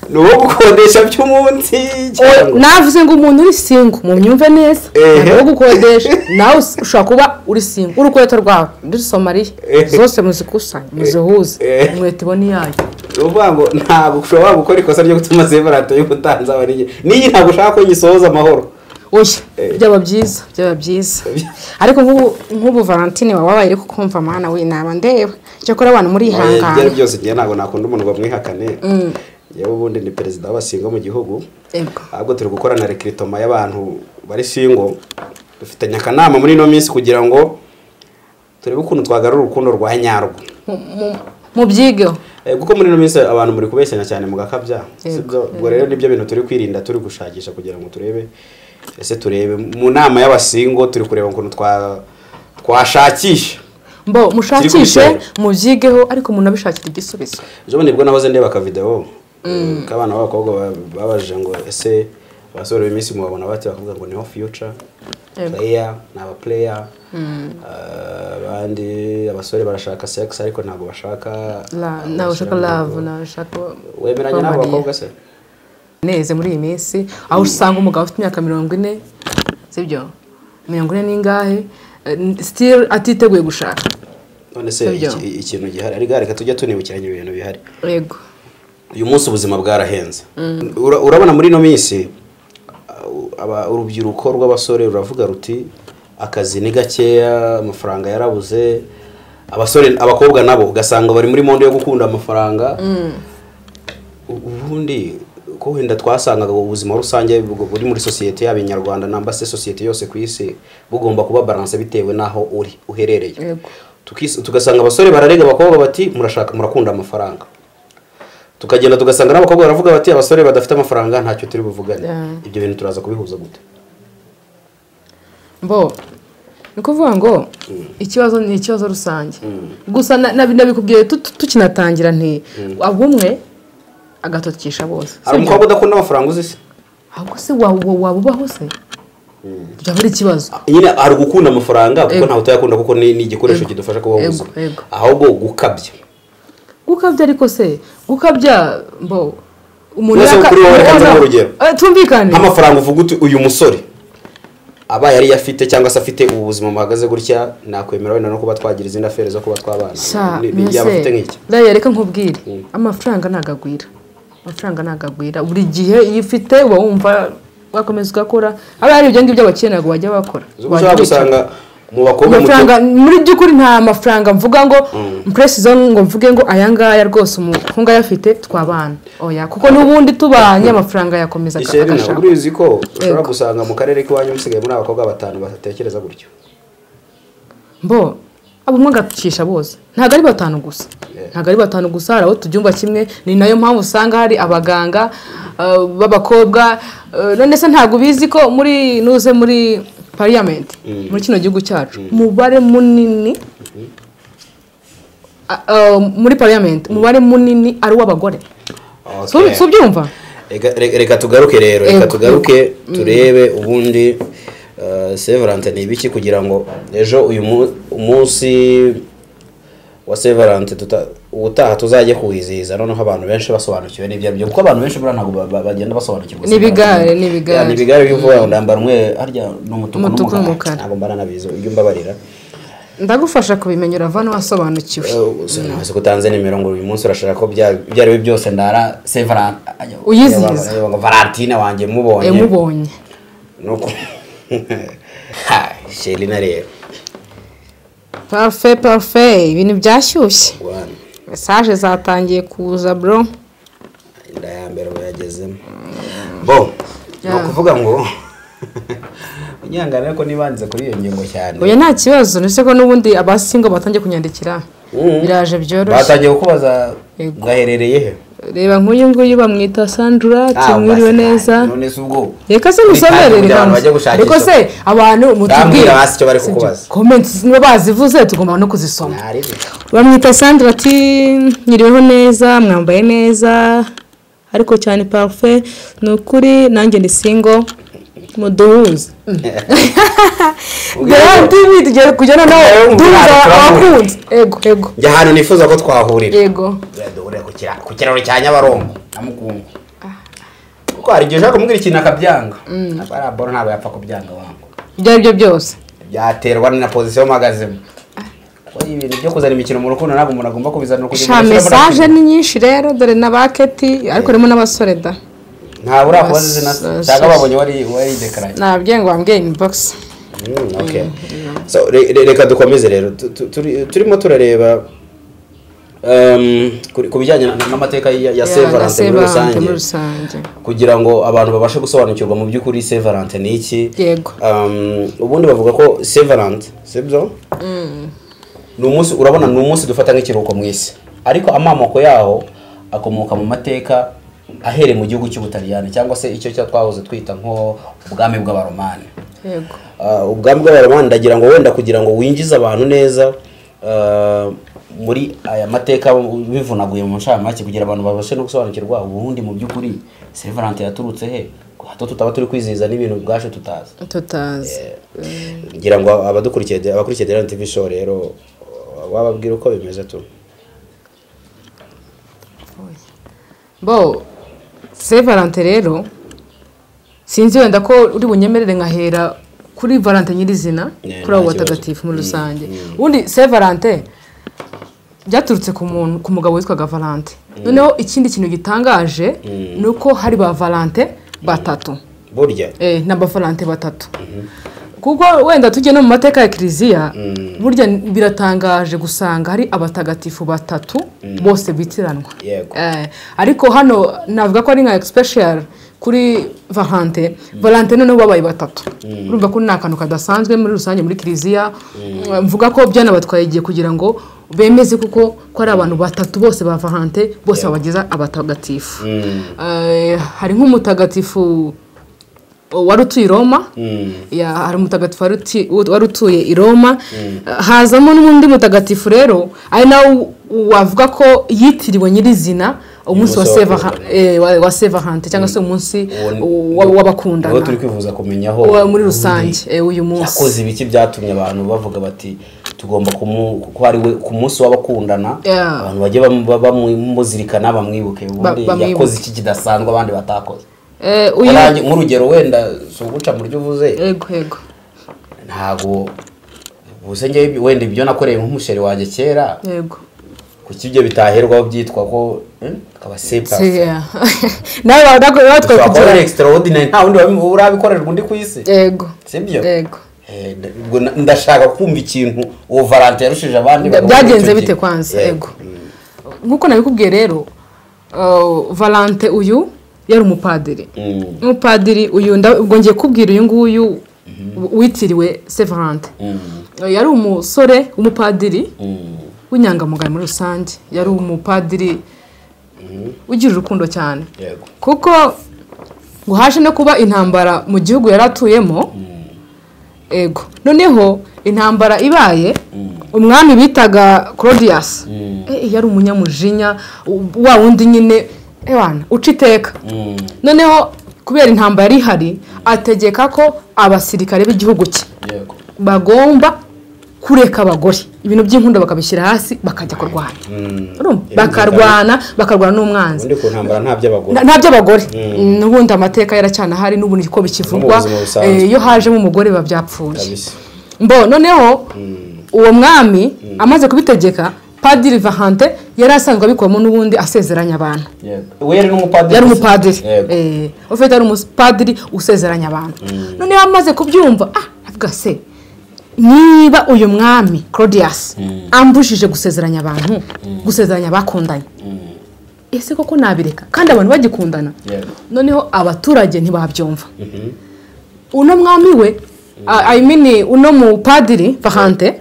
ni uwo gukodesha by'umunsi cyangwa navuze ngo umuntu uri singo mu myumve neza Ehe. ntabwo gukodesha nawe us- ushobora kuba uri singo urukweto rwawe muri somaliya Ehe. zose muzikusanye muzihuze Ehe. inkweto ibona iyayo ni ukuvuga ngo ntabwo ushobora gukora ikosa ryo gutuma severanti y'ubutanzaba n'iyi n'iyi ntabwo ushaka ko nyisohoza amahoro oya Ehe. byaba byiza byaba byiza ariko nk'ubu- nk'ubu valentine wawe wabaye iri kukumva mwana w'inama ndeba cyakora abantu byari murihangana byose ngewe ntabwo nakunda umuntu ngo bamwihakane yewe ubundi ni perezida w'abasinga mu gihugu Ego. ahubwo turi gukora na rekiritoma y'abantu bari singo dufitanye akanama muri ino minsi kugira ngo turebe ukuntu twagarura urukundo rwa nyarwo Mu- mu- mubyigeho Eh, kuko muri ino minsi abantu muri kubeshyana cyane mugakabya Yego, sibyo ubwo rero nibyo bintu turi kwirinda turi gushakisha kugira ngo turebe ese turebe mu nama y'abasingo turi kureba ukuntu twa twashakisha mbo Kiri ku mushakishe bitero. mubyigeho ariko munabishakire igisubizo ejo bundi nibwo nahoze ndeba akavidewo k'abana b'abakobwa ba- babajije ngo ese abasore b'iminsi minsi mubabona bate bakavuga ngo niho future Yego. player ni aba player Ah, abandi abasore barashaka sex ariko ntabwo bashaka La- nawe ushaka love nawe ushaka wemeranya n'abo romania. bakobwa se neza muri iyi minsi aho usanga umugabo ufite imyaka mirongo ine sibyo mirongo ine n'ingahe sitiri atiteguye gushaka none se Sibyo. iki- ikintu gihari ariko reka tujya tunibukiranya ibintu bihari yego uyu munsi ubuzima bwarahenze Ura- urabona muri ino minsi uh, aba- urubyiruko rw'abasore ruravuga ruti akazi ni gakeya amafaranga yarabuze abasore abakobwa nabo ugasanga bari muri monde yo gukunda amafaranga U- ubundi ko wenda twasangaga ubuzima rusange bu- buri muri sosiyete yaba inyarwanda namba se sosiyete yose ku isi bugomba kuba baranse bitewe n'aho uri uherereye Yego. Tukis- tugasanga abasore bararega abakobwa bati murashaka murakunda amafaranga tukagenda tugasanga n'abakobwa baravuga bati abasore badafite amafaranga ntacyo turi buvugane Yeah. ibyo bintu turaza kubihuza gute mbo ni ukuvuga ngo ikibazo ni ikibazo rusange gusa na- nabi- nabikubwiye tu- tukinatangira nti abo umwe agatotesha bose sibyo? hari umukobwa udakunda amafaranga uzi se ahubwo se waba waba ubaho se byaba ari ikibazo nyine hari ugukunda amafaranga kuko Yego. ntawe utayakunda kuko ni ni igikoresho Yego. kidufasha kubaho Yego, ubuzima yego. ahubwo gukabya gukabya ariko se gukabya mbo umuntu Mwese yaka- kuri wowe reka nzange urugero. Eh, tumvikane nk'amafaranga uvuga uti uyu musore aba yari afite cyangwa se afite ubu buzima buhagaze gutya nakwemera wenda no kuba twagira izindi afere zo kuba twabana sha Ni- ni- yaba mbese afite nk'iki raya reka nkubwire Mm. amafaranga nagagwira amafaranga nagagwira buri gihe iyo ufite uba wumva wakomeza ugakora aba ari ibyo ngibyo abakene ngo wajya bakora ushobora Wajya wicara. gusanga mu bakobwa mu amafaranga cyo- muri by'ukuri nta mafaranga mvuga ngo mpresizo ngo mvuge ngo aya ngaya rwose umukungu ayafite twabana oya kuko n'ubundi tubanye amafaranga yakomeza aga- Isheri ntabwo agashaka urizi ko ushobora Yego. gusanga mu karere k'iwanyu musigaye muri abakobwa batanu batekereza gutyo mbo abo umwe agacisha bose ntabwo ari batanu gusa ntabwo ari batanu gusa hari abo tubyumva kimwe ni nayo mpamvu usanga hari abaganga eh, b'abakobwa eh, none se ntabwo ubizi ko muri nuze muri pariyamenti muri kino gihugu cyacu umubare munini ah, eh, muri pariyamenti umubare munini ari uw'abagore Okay. Si ubi- si ubyumva Reka- reka reka tugaruke rero reka Yego. tugaruke turebe ubundi eh, severance ni ibiki kugira ngo ejo uyu mu- umunsi wa severance tuta- ubutaha tuzajye kuwizihiza noneho abantu benshi basobanukiwe n'ibyo aribyo kuko abantu benshi buriya ntabwo ba- ba- bagenda basobanukirwa Ni ibigare, ni ibigare. Ya, ni ibigare by'uvuga ngo ndambara umwe harya ni umutuku Umutuku n'umukara n'umukara. ntabwo mbana nabizi ibyo mbabarira ndagufasha kubimenyera vana wasobanukiwe ntabwo utanze nimero ngo uyu munsi urashaka ko bya- ibyo ari byo byose ndara severance Uyizihiza. valentine wanjye mubonye Eh, mubonye nuko ha shelina rero parufe parufe ibintu byashyushye Bwana, mesaje zatangiye kuza bro inda ya mbere bayagezemo bo ni Yeah. ukuvuga ngo unyangana ariko nibanze kuri iyo ngingo cyane oya nta kibazo ndetse ko n'ubundi abasingo batangiye kunyandikira Mhm. biraje byoroshye batangiye kukubaza Yego. gaherereye he reba nk'uyu nguyu bamwita sandura ati mwiriwe neza none se ubwo reka se musomere Kugira reka ngo bajye mus- gushakisha. ariko se abantu Ndambwira mutubwire hasi icyo bari Sibyo. kukubaza. comments niba bazivuze tugomba no kuzisoma ntari bamwita sandra ati nyiriweho neza mwambaye neza ariko cyane parufe ni ukuri nanjye ni singo muduhuze rero tibi tugiye kujyana nawe duhuza abakunzi ego ego njya ahantu nifuza ko twahurira ego Tuzajya duhurira ku kira- ku kiraro cya nyabarongo namukungu kuko hari igihe ushaka kumubwira ikintu akabyanga Aba ari aboro ntabwo yapfa kubyanga wangu ibyo ari byo byose byaterwa na pozisiyo magazima kuko ibintu byo kuzana imikino mu rukundo ntabwo umuntu agomba kubizanira kugira sha ngo ashyire mesaje muri- ni nyinshi rero dore na baketi ariko harimo n'abasore da nta urakubaza izina se Mesaje. cyangwa babonye wari wari dekaranye nabwiye ngo wambwiye inibogisi So, re- re- reka dukomeze rero Tu- tu- turi- turimo turareba um, ku- ku bijyanye na- n'amateka ya, ya sevarante muri muri rusange rusange kugira ngo abantu babashe gusobanukirwa mu by'ukuri sevarante ni iki Yego. Um, ubundi bavuga ko sevarante sibyo ni umunsi urabona ni umunsi dufata nk'ikiruhuko mu isi ariko amamoko yaho akomoka mu mateka ahereye mu gihugu cy'ubutaliyani cyangwa se icyo cya twahoze twita nko ubwami bw'abaromani yego Uh, ubwami bw'abaromani ndagira ngo wenda kugira ngo winjize abantu neza uh, muri aya mateka bivunaguye mu nshamake kugira abantu babashe no gusobanukirwa ubundi mu by'ukuri severante yaturutse he hato tutaba turi kwizihiza n'ibintu bwacu tutazi tutazi ngira ngo abadukurikiye de- abakurikiye Deran TV show rero uh, wababwira uko bimeze tu bo se valante rero sinzi wenda ko uri bunyemerere nkahera kuri valante nyirizina Yeah, kuri abo nta batagatifu muri kibazo. rusange ubundi se valante byaturutse ku muntu ku mugabo witwaga valante noneho ikindi kintu gitangaje ni uko hari ba valante batatu burya eh, ni abavalante batatu kuko wenda tujye no mu mateka ya kiliziya burya biratangaje gusanga hari abatagatifu batatu bose bitiranwa Yego. Eh, ariko hano navuga ko ari nka special kuri valante valante noneho babaye batatu urumva ko ni akantu kadasanzwe muri rusange muri kiliziya mvuga ko byanabatwaye igihe kugira ngo bemeze kuko ko ari abantu batatu bose ba valante bose babageza abatagatifu Eh, hari nk'umutagatifu wari utuye i roma Ya, hari umutagatifu wari uti- wari utuye i roma hazamo n'undi mutagatifu rero ari nawe wavuga ko yitiriwe nyirizina umunsi wa Umunsi seva w'abakundana. eh, wa- wa sevarante cyangwa se umunsi Uwo- aho wa- turi w'abakundana kwifuza kumenya aho Wa- muri rusange eh, uyu yakoze munsi ibiki byatumye abantu bavuga bati tugomba kumu kuko ari we ku munsi w'abakundana Yeah. abantu bajye bamu- ba- bamuzirikana bamwibuke ubundi bamwibuke. yakoze iki kidasanzwe abandi batakoze Eh, uyu Urangi- nk'urugero wenda si uguca mu buryo uvuze yego yego ntabwo ubuse njyewe wenda ibyo nakoreye nk'umusheri wanjye kera yego kuki ibyo bitaherwaho byitwa ko hmm, akaba sepa Si, yeah. nawe waba- watwaye ushobora kuba kugira uri extraordinary nta wundi wabi- urabikorerwa undi ku isi yego sibyo yego Eh, nda- ubwo na- ndashaka kumva ikintu uwo valante yarushije abandi Bya- bavuga muri byagenze icyo bite gihe. kwanza Yego. yego nk'uko nabikubwiye rero uh, valante uyu yari umupadiri Mm. umupadiri uyu nda- ubwo ngiye kubwira uyu nguyu witiriwe se valante Mm. Uh, yari umusore w'umupadiri Mm. w'inyangamugayo muri rusange yari umupadiri ugira urukundo cyane Yego. kuko ngo haje no kuba intambara mu gihugu yari atuyemo ego noneho intambara ibaye umwami bitaga claudius Eh, yari umunyamujinya u- wa wundi nyine ewana uca iteka Mm. noneho kubera intambara yari ihari ategeka ko abasirikare b'igihugu cye Yego. bagomba kureka abagore ibintu by'inkunda bakabishyira hasi bakajya kurwanya Urumva? bakarwana bakarwana n'umwanzi ubundi ku ntambara nta by'abagore Na- nta by'abahari n'ubundi amateka yaracanahari n'ubundi niko bikivugwa No mu buzima busanzwe. eh, iyo hajemo umugore biba byapfuye kabisa mbo noneho uwo mwami amaze kubitegeka padiri vahante yari asanzwe abikoramo n'ubundi asezeranya abantu Yego. we yari n'umupadiri yari gusa. umupadiri Yego. Eh, ufite yari umupadiri usezeranya abantu noneho amaze kubyumva ah avuga se niba uyu mwami claudius ambujije gusezeranya abantu gusezeranya abakundanye ese koko nabireka kandi abantu bagikundana Yego. noneho abaturage ntibabyumva uno mwami we a- I mean uno mupadiri vahante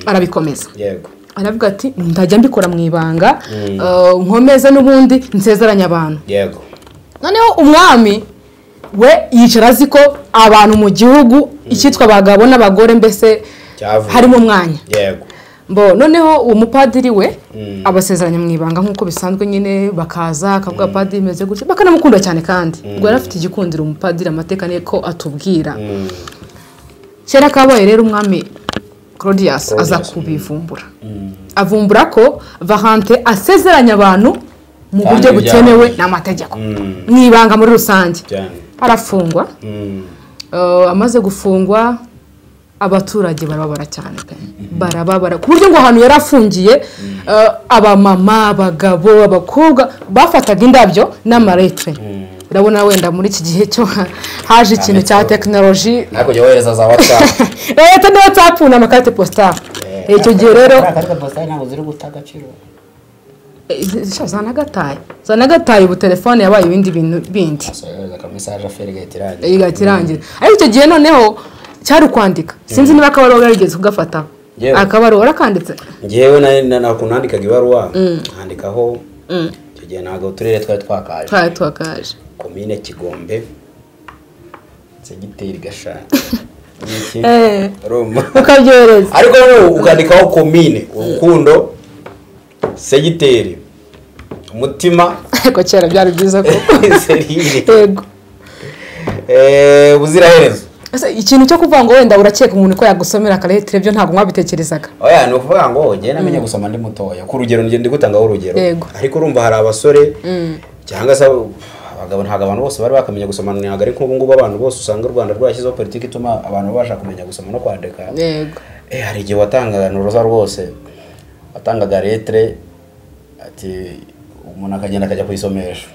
arabikomeza yego aravuga ati ndajya mbikora mu ibanga eh, nkomeze n'ubundi nsezeranya abantu yego noneho umwami we yicara azi ko abantu mu gihugu icyitwa abagabo n'abagore mbese Cyavuye. harimo umwanya yego mbo noneho uwo mupadiri we abasezeranya mu ibanga nk'uko bisanzwe nyine bakaza akavuga padiri bimeze gutya bakanamukunda cyane kandi ubwo yari afite igikundiro umupadiri amateka ni ko atubwira kera kabaye rero umwami claudius aza kubivumbura avumbura ko vahante asezeranya abantu mu Kandi buryo byabaye. butemewe n'amategeko mu ibanga muri rusange cyane arafungwa Eh, amaze gufungwa abaturage barababara cyane pe. barababara ku buryo ngo ahantu yari afungiye eh, abamama abagabo abakobwa bafataga indabyo n'amaretre urabona wenda muri iki gihe cyo haje ikintu cya tekinoloji hakurya wohereza za watsapu leta niyo whatsapp n'amakarite positari icyo gihe rero akarita positari ntabwo ziri guta agaciro eh, sha, za nagataye za nagataye ubu telefone yabaye ibindi bintu bindi wohereza akamesaje aferi igahita irangira igahita irangira ariko icyo gihe noneho cyari ukwandika sinzi niba akabaro yarigeze kugafata Yewe. akabaro warakanditse ngewe na- na- na- ukuntu nandikaga ibaruwa nkandikaho icyo gihe ntabwo uturere twari twakaje twari twakaje komine kigombe segiteri gashana Iki? Eh. roma ukabyohereza ariko wowe ukandikaho komine urukundo segiteri umutima ariko kera byari byiza ko serire yego Eh, ubuziraherezo Ese ikintu cyo kuvuga ngo wenda urakeka umuntu ko yagusomera akaretire byo ntabwo mwabitekerezaga oya ni ukuvuga ngo njyewe namenye namenye gusoma ndi mutoya ku rugero ngende gutangaho urugero Yego. ariko urumva hari abasore cyangwa se abagabo ntabwo abantu bose bari bakamenya gusoma ntabwo ari nk'ubu ngubu abantu bose usanga u rwanda rwashyizeho politiki ituma abantu babasha kumenya gusoma no kwandika yego Eh, hari igihe watangaga ni uruza rwose watangaga letire ati umuntu akagenda akajya kuyisomesha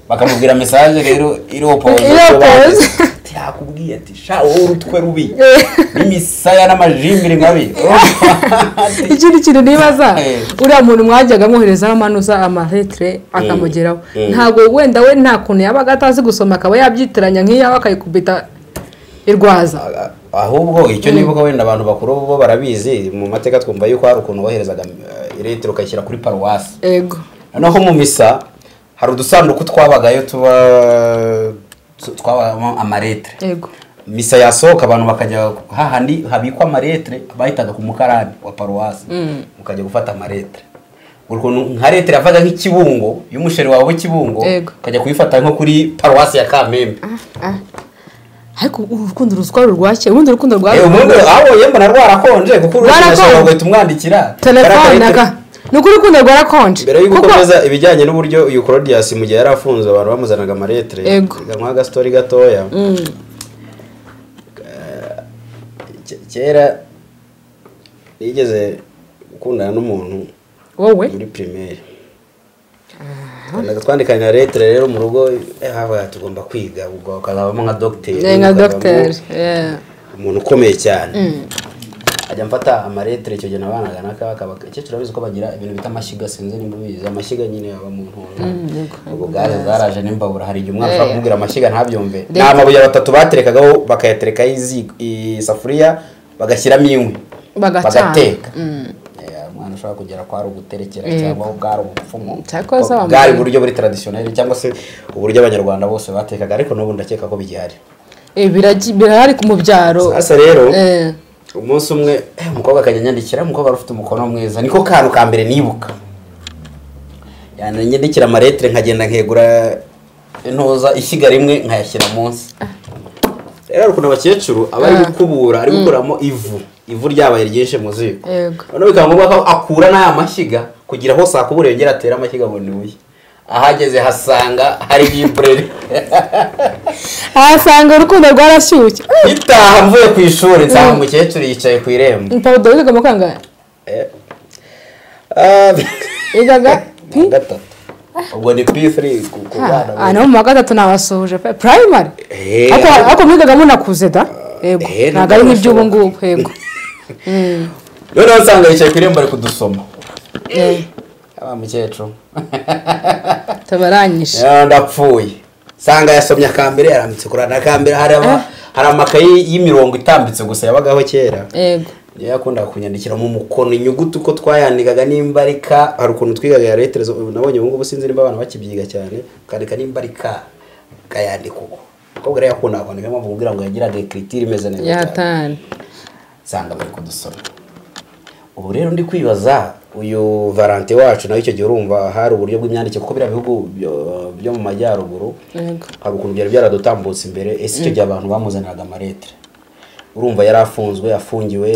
bakamubwira mesaje rero iriho pose Iriho pose. yakubwiye ati sha wowe urutwe rubi n'imisaya n'amajimbiri mabi ikindi kintu nibaza Eh. uriya muntu mwajyaga mwoherezaho amanuza amaretire akamugeraho ntabwo wenda we nta kuntu yabaga atazi gusoma akaba yabyitiranya nk'iyawe akayikubita irwaza A- ahubwo icyo nibuka wenda abantu bakuru bo barabizi mu mateka twumva yuko hari ukuntu woherezaga eh, letire ukayishyira kuri paruwasi yego noneho mu misa hari udusanduku twabagayo tuba tu- twabamo amaretre yego misa yasohoka abantu bakajya hahandi habikwa amaretre bahitaga ku mukarani wa paruwasi mukajya gufata amaretre ukuntu nka leta iravaga nk'ikibungo iyo umusheri wawe w'ikibungo Yego. ukajya kuyifata nko kuri paruwasi ya kamembe ariko urukundo ruzwi ari urwake ubundi urukundo rwawe Eh, ubundi aho yemba na rwarakonje kuko Rwarakonje. urashobora guhita umwandikira telefone Karakarita- aga ni ukuri urukundo rwarakonje mbere yuko kuko ukomeza ibijyanye n'uburyo uyu claudius mu gihe yari afunze abantu bamuzanaga amaletire Yego. nk'agastory agastori gatoya Mm, ke- kera yigeze gukundana n'umuntu wowe muri primaire Twandaga twandikanira letire rero mu rugo eh, habaye tugomba kwiga ubwo ukazavamo nka dogiteri ni nka ukazavamo dogiteri yeah. umuntu ukomeye cyane Mm, ajya mfata amaletire icyo gihe nabanaga na kaba kaba icyo turabizi ko bagira ibintu bita amashyiga sinzi nimba ubizi amashyiga nyine aba mu ntora yego. ubwo gaze zaraje n'imbabura hari igihe umwana ushobora Eh. kumubwira amashyiga ntabyumve ni Then- amabuye batatu baterekagaho bakayaterekaho izi- isafuriya bagashyiramo inkwi Bagacana. Mm. Eh, umwana ushobora kugera ko ari uguterekera Yego. cyangwa bwari ubupfumu Cyakora Ko zaba- bwari uburyo buri taradisiyoneri cyangwa se uburyo abanyarwanda bose batekaga ariko n'ubu ndakeka ko bigihari Eh, biragi- birahari ku mu byaro hasa rero Eh, umunsi umwe eh, umukobwa akanyanyandikira umukobwa wari ufite umukono mwiza niko kantu ka mbere nibuka yanyandikira amaretire nkagenda nkegura intuza ishyiga rimwe nkayashyira munsi rero hari ukuntu abakecuru aba ari Ah. gukubura ari gukuramo ivu ivu ryabaye ryinshi mu ziko Yego. noneho bikaba ngombwa ko akura n'aya mashyiga kugira aho sakubura yongera atere amashyiga ngo nibuye ahageze hasanga hari libreri ahasanga urukundo rwarashyushye Eh, itaha mvuye ku ishuri nsanga umukecuru yicaye ku irembo papa dore wigaga mu kangahe Eh. Ah, wigaga pi gatatu ubwo ni p3 ku ku bana Ah, no mu wa gatatu nabasohoje pe primary Eh, ariko ariko- ariko mwigaga munakuze da yego Eh, ntabwo ari nk'iby'ubu ntabwo ngubu yego Mm, noneho usanga yicaye ku irembo ari kudusoma eh, aba mukecuru tubaranyije Eh, ndapfuye usanga yasomye akambere yarambitse kuri akambere hari ama- hari amakayi y'imirongo itambitse gusa yabagaho kera yego niyo yakundaga kunyandikira mu mukono inyuguti uko twayandikaga nimba ari ka hari ukuntu twigaga ya letere zo- nabonye ubu ngubu sinzi nimba abana bakibyiga cyane ukandika nimba ari ka ukayandika uko umukobwa rero yakundaga kwandika niyo mpamvu kugira ngo yagiraga ekritire imeze neza cyane. yahatani nsanga bari kudusoma ubu rero ndi kwibaza uyu varanti wacu nawe icyo gihe urumva hari uburyo bw'imyandikire kuko biriya bihugu byo- byo mu majyaruguru yego hari ukuntu byari byaradutambutse imbere ese icyo gihe abantu bamuzaniraga amaletire urumva yari afunzwe afungiwe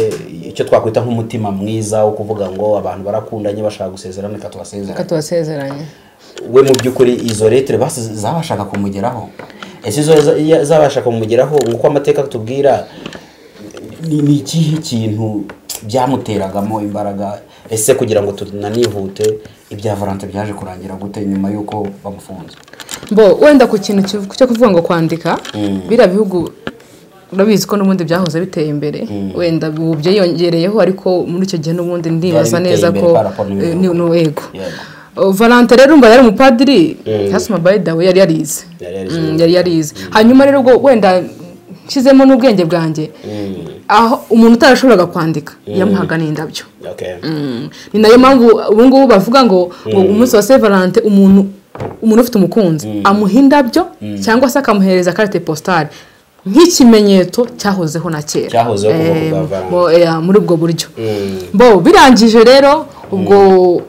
icyo twakwita nk'umutima mwiza wo kuvuga ngo abantu barakundanye bashaka gusezerana reka reka tubasezerane tubasezeranye we mu by'ukuri izo letire basi zabashaga kumugeraho ese izo za- iya- zabasha kumugeraho nk'uko amateka atubwira ni ni ikihe kintu byamuteragamo imbaraga ese kugira ngo tunanihute ibya valante byaje kurangira gute nyuma y'uko bamufunze bo wenda ku kintu kivu- cyo kuvuga ngo kwandika biriya bihugu urabizi ko n'ubundi byahoze biteye imbere wenda ubu byiyongereyeho ariko muri icyo gihe n'ubundi ndibaza biteye neza imbere ko par rapport n'ibihugu. eh, ni ni yego Yego. Oh, valante rero umva yari umupadiri hasima by the way yari yarize Yari yarize. Mm, yari yarize hanyuma rero ubwo wenda nshyizemo n'ubwenge bwanjye aho umuntu utarashoboraga kwandika yamuhaga n'indabyo okay. Mm. ni nayo mpamvu ubu ngubu bavuga ngo ngo umunsi wa saint valentin umuntu umuntu ufite umukunzi amuha indabyo cyangwa se akamuhereza karite positari nk'ikimenyetso cyahozeho na kera Cyahozeho kuva ku Eh, bwa Valentine. bo- eh, muri ubwo buryo Mm. bo birangije rero ubwo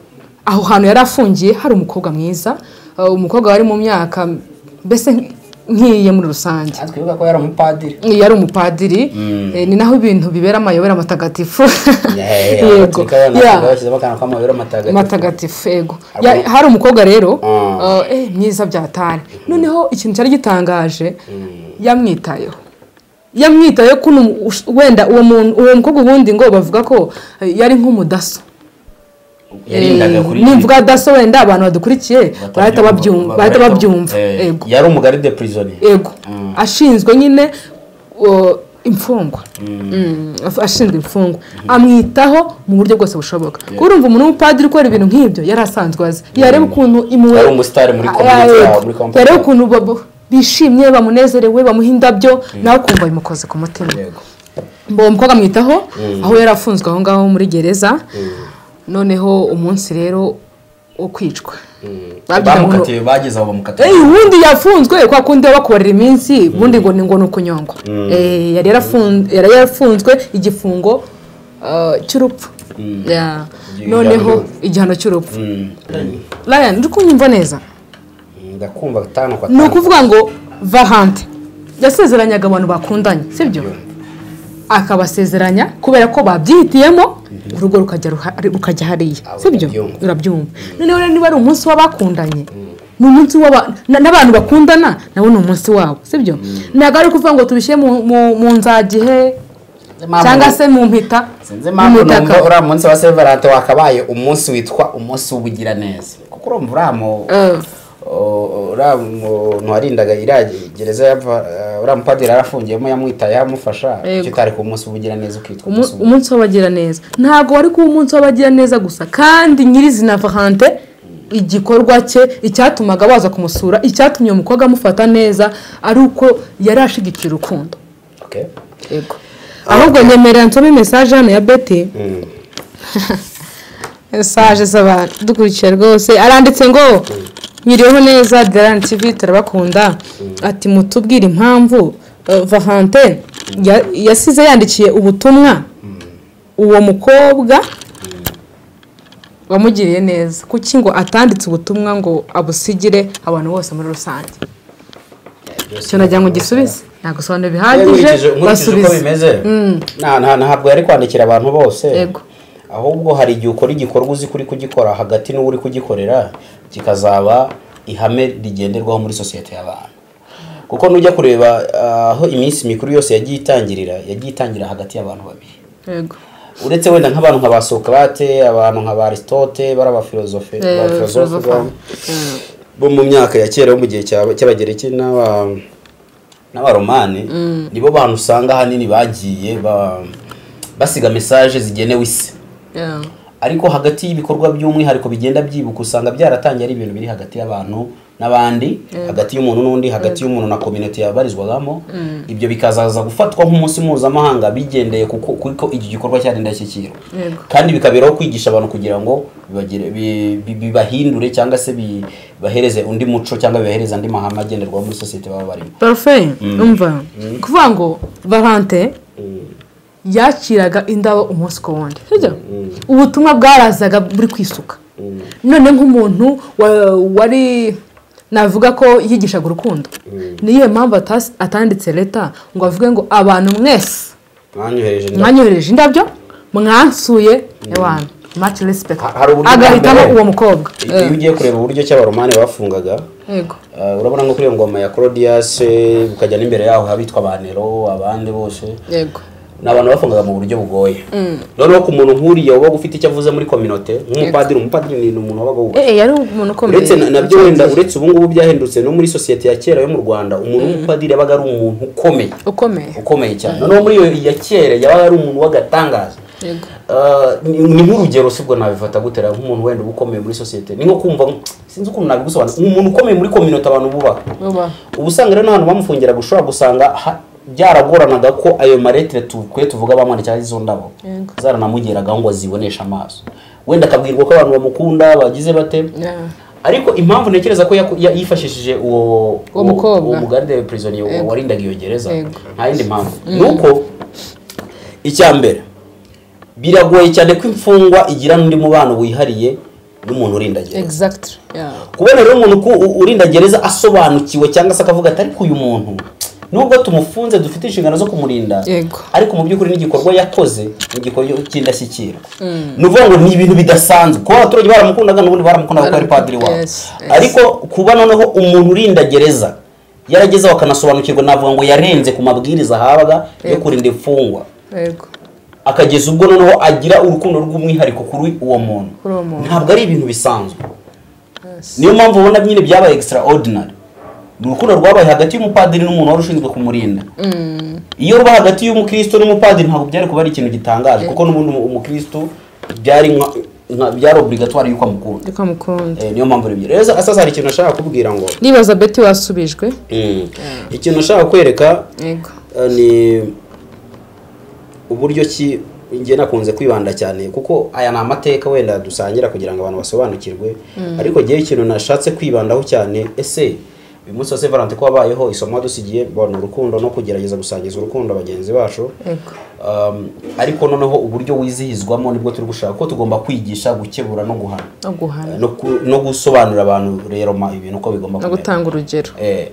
aho hantu yari afungiye hari umukobwa mwiza eh, umukobwa wari mu myaka mbese nk- nk'iye muri rusange twibuka ko yari umupadiri yari umupadiri eh, ni naho ibintu bibera amayobera matagatifu yego Yeah, bashyizemo akantu k'amayobera matagatifu matagatifu yego Hari Ya- umu- hari umukobwa rero Ah. uh, eh, mwiza byatari noneho ikintu cyari gitangaje yamwitayeho yamwitayeho ko uno mu- ush- wenda uwo muntu uwo mukobwa ubundi ngo bavuga ko eh, yari nk'umudaso yarindaga kuri nimvuga daso wenda abantu badukurikiye bahita babyumva Batabyumva- bahita babyumva Eh, yego yari umugari de prisoni yego ashinzwe nyine uh, imfungwa Mm, af- ashinzwe imfungwa amwitaho mu buryo bwose bushoboka kuko urumva umuntu w'umupadiri ukora ibintu nk'ibyo yari asanzwe azi yareba ukuntu imuwe Yari umusitari muri Ah, community yego. yabo, muri company yareba yabo. ukuntu babo- bishimye bamunezerewe bamuha indabyo nawe ukumva bimukoze ku mutima yego mbo uwo mukobwa amwitaho aho yari afunzwe aho ngaho muri gereza noneho umunsi rero wo kwicwa Babyita ngo- bamukatiye bageze aho bamukatiye Eh, ubundi yafunzwe kwa kundi baba bakorera iminsi ubundi ngo ni ngo ni ukunyongwa Eh, yari yarafunzwe yari yarafunzwe igifungo ah, cy'urupfu Yeah. Igihano noneho cy'urupfu. igihano cy'urupfu Mm. ryan uri kunyumva neza ndakumva gatanu kwa ni gatanu. ukuvuga ngo varante yasezeranyaga abantu bakundanye sibyo akabasezeranya kubera ko babyihitiyemo urugo rukajya ruha- rukajya hariya Abo sibyo urabyumva. urabyumva noneho rero niba ari umunsi w'abakundanye ni umunsi w'aba- na- n'abantu bakundana nawe ni umunsi wabo sibyo ntabwo ari ukuvuga ngo tubishyire mu- mu- mu nzagihe Impamvu- cyangwa se mu mpita sinzi impamvu mu mitaka. numva uriya munsi wa severante wakabaye umunsi witwa umunsi w'ubugiraneza kuko urumva uriya mu Eh, O- uriya muntu warindaga iriya gereza yapfa eh, uriya mupadiri yarafungiyemo yamwitaye yamufasha Yego. icyo utari ku munsi w'ubugiraneza ukitwa umu- umunsi w'ubu- umunsi w'abagiraneza ntabwo wari kuba umunsi w'abagiraneza gusa kandi nyirizina varante igikorwa cye icyatumaga baza kumusura icyatumye uwo mukobwa amufata neza ari uko yari ashigikira urukundo Okay. yego ahubwo nyemerera nsome mesaje hano ya beti mesaje z'abantu dukurikiye rwose aranditse ngo nyiriyeho neza darani tivi turabakunda ati mutubwire impamvu eh, vahante ya- yasize yandikiye ubutumwa uwo mukobwa wamugiriye neza kuki ngo atanditse ubutumwa ngo abusigire abantu bose muri rusange icyo nagira ngo gisubize nagusobanurira bihagije nkurikije nkurikije uko basubize bimeze nta- nta- ntabwo yari kwandikira abantu bose Yego. ahubwo hari igihe ukora igikorwa uzi ko uri kugikora hagati n'uwo uri kugikorera kikazaba ihame rigenderwaho muri sosiyete y'abantu kuko nujya kureba ah, aho iminsi mikuru yose yagiye itangirira yagiye itangirira hagati y'abantu babiri yego uretse wenda nk'abantu nka ba sokrate abantu nka ba aristote bari abafilozofe Eh, abafilozofe filozofa. bo- bo mu myaka ya kera bo mu gihe cy'aba- cy'abagereki n'aba- n'abaromani nibo bantu usanga ahanini bagiye ba- basiga mesaje zigenewe isi Yeah. ariko hagati y'ibikorwa by'umwihariko bigenda byibuka usanga byaratangiye ari ibintu biri hagati y'abantu n'abandi hagati y'umuntu n'undi hagati y'umuntu na kominote yabarizwagamo ibyo bikazaza gufatwa nk'umunsi mpuzamahanga bigendeye kuko kuko iki gikorwa cyari indashyikirwa Yego. kandi bikaberaho kwigisha abantu kugira ngo bibagire- bi- bi- bibahindure cyangwa se bi- bibahereze undi muco cyangwa bibahereze andi mahame agenderwaho muri sosiyete baba barimo parufe umva kuvuga ngo varante yakiraga indabo umunsi ku wundi sibyo ubutumwa bwarazaga buri kwisuka none nk'umuntu wa- wari navuga ko yigishaga urukundo niyo mpamvu atas- atanditse leta ngo avuge ngo abantu mwese mwanyohereje mwanyohereje indabyo mwansuye ewana maci resipekiti Ha- hari uburyo bwa agahitamo mbere. uwo mukobwa iyo ugiye kureba uburyo cy'abaromani bafungaga yego Uh, urabona nko kuri iyo ngoma ya Claudius ukajya n'imbere yaho habitwa abanero abandi bose yego ni abantu bafungaga mu buryo bugoye noneho ku muntu nk'uriya wabaga ufite icyo avuze muri kominote nk'umupadiri umupadiri ni umuntu wabaga wubaha Eh, yari umuntu ukomeye uretse na- nabyo wenda uretse ubu ngubu byahindutse no muri sosiyete ya kera yo mu rwanda umuntu w'umupadiri yabaga ari umuntu ukomeye ukomeye ukomeye cyane noneho muri iyo ya kera yabaga ari umuntu w'agatangaza yego Uh, ni ni nk'urugero sibwo nabifata gutera nk'umuntu wenda uba ukomeye muri sosiyete ni nko kumva sinzi ukuntu nabigusobanura umuntu ukomeye muri kominote abantu bubaka Bubaha. ubu usanga rero n'abantu bamufungiraga ushobora gusanga ha- byaragoranaga ko ayo maretire tukwiye tuvuga bamanikaho izo ndabo Yego. zaranamugeraga ngo aziboneshe amaso wenda akabwirwa ko abantu bamukunda bagize bate Yeah. ariko impamvu ntekereza ko yaku- ya- yifashishije uwo Uwo mukobwa. uwo mugarde prisonier wa- warindaga iyo gereza Yego. nta yindi mpamvu ni uko icya mbere biragoye cyane ko imfungwa igira n'undi mubano wihariye n'umuntu urinda gereza Exactly. Yeah. kubona rero umuntu ku- u- urinda gereza asobanukiwe cyangwa se akavuga ati ariko uyu muntu nubwo tumufunze dufite inshingano zo kumurinda Yego. ariko mu by'ukuri n'igikorwa yakoze ni igikorwa cy'indashyikirwa ni ukuvuga ngo ni ibintu bidasanzwe kuba abaturage baramukundaga n'ubundi baramukundaga kuko ari padiri wabo Yes, yes. ariko kuba noneho umuntu urinda gereza yaragezeho akanasobanukirwa navuga ngo yarenze ku mabwiriza ahabwa yo Yego. kurinda imfungwa Yego. akageza ubwo noneho agira urukundo rw'umwihariko kuri uwo muntu Kuri uwo muntu. ntabwo ari ibintu bisanzwe Yes. niyo mpamvu ubona nyine byabaye extraordinary ni urukundo rwabaye hagati y'umupadiri n'umuntu wari ushinzwe kumurinda iyo ruba hagati y'umukristo n'umupadiri ntabwo byari kuba ari ikintu gitangaje kuko n'ubundi umu- umukristo byari nka- nka- byari obligatoire yuko amukunda Reka mukunda. Eh, niyo mpamvu rero rero sasa hari ikintu nashaka kubwira ngo Ndibaza Betty wasubijwe. mm, ikintu nashaka kwereka Yego. Uh, ni uburyo ki njye nakunze kwibanda cyane kuko aya ni amateka wenda dusangira kugira ngo abantu basobanukirwe ariko njyewe ikintu nashatse kwibandaho cyane ese uyu munsi wa sevarante ko wabayeho isomo wadusigiye bona urukundo no kugerageza gusangiza urukundo bagenzi bacu Yego. Um, ariko noneho uburyo wizihizwamo nibwo turi gushaka ko tugomba kwigisha gukebura no guhana no guhana no ku- no gusobanurira abantu rero ma- ibintu uko bigomba no gutanga urugero Eh,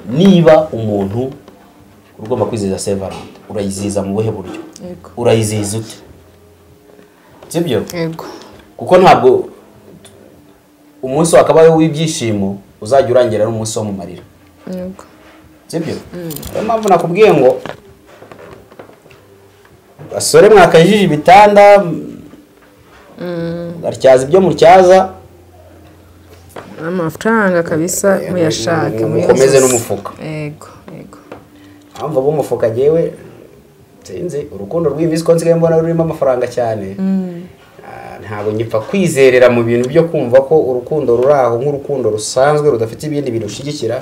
niba umuntu ugomba kwizihiza sevarante urayizihiza mu buhe buryo Yego. urayizihiza ute sibyo yego kuko ntabwo umunsi wakabayeho w'ibyishimo uzajya urangira ari umunsi wo mu marira yego sibyo niyo mpamvu nakubwiye ngo basore mwakajije ibitanda atyaza ibyo mutyaza amafaranga kabisa muyashake mukomeze n'umufuka yego yego mpamvu abo umufuka agewe sinzi urukundo rw'iyi minsi ko nsigaye mbona rurimo amafaranga cyane Ah, ntabwo ngipfa kwizerera mu bintu byo kumva ko urukundo ruri aho nk'urukundo rusanzwe rudafite ibindi bintu ushyigikira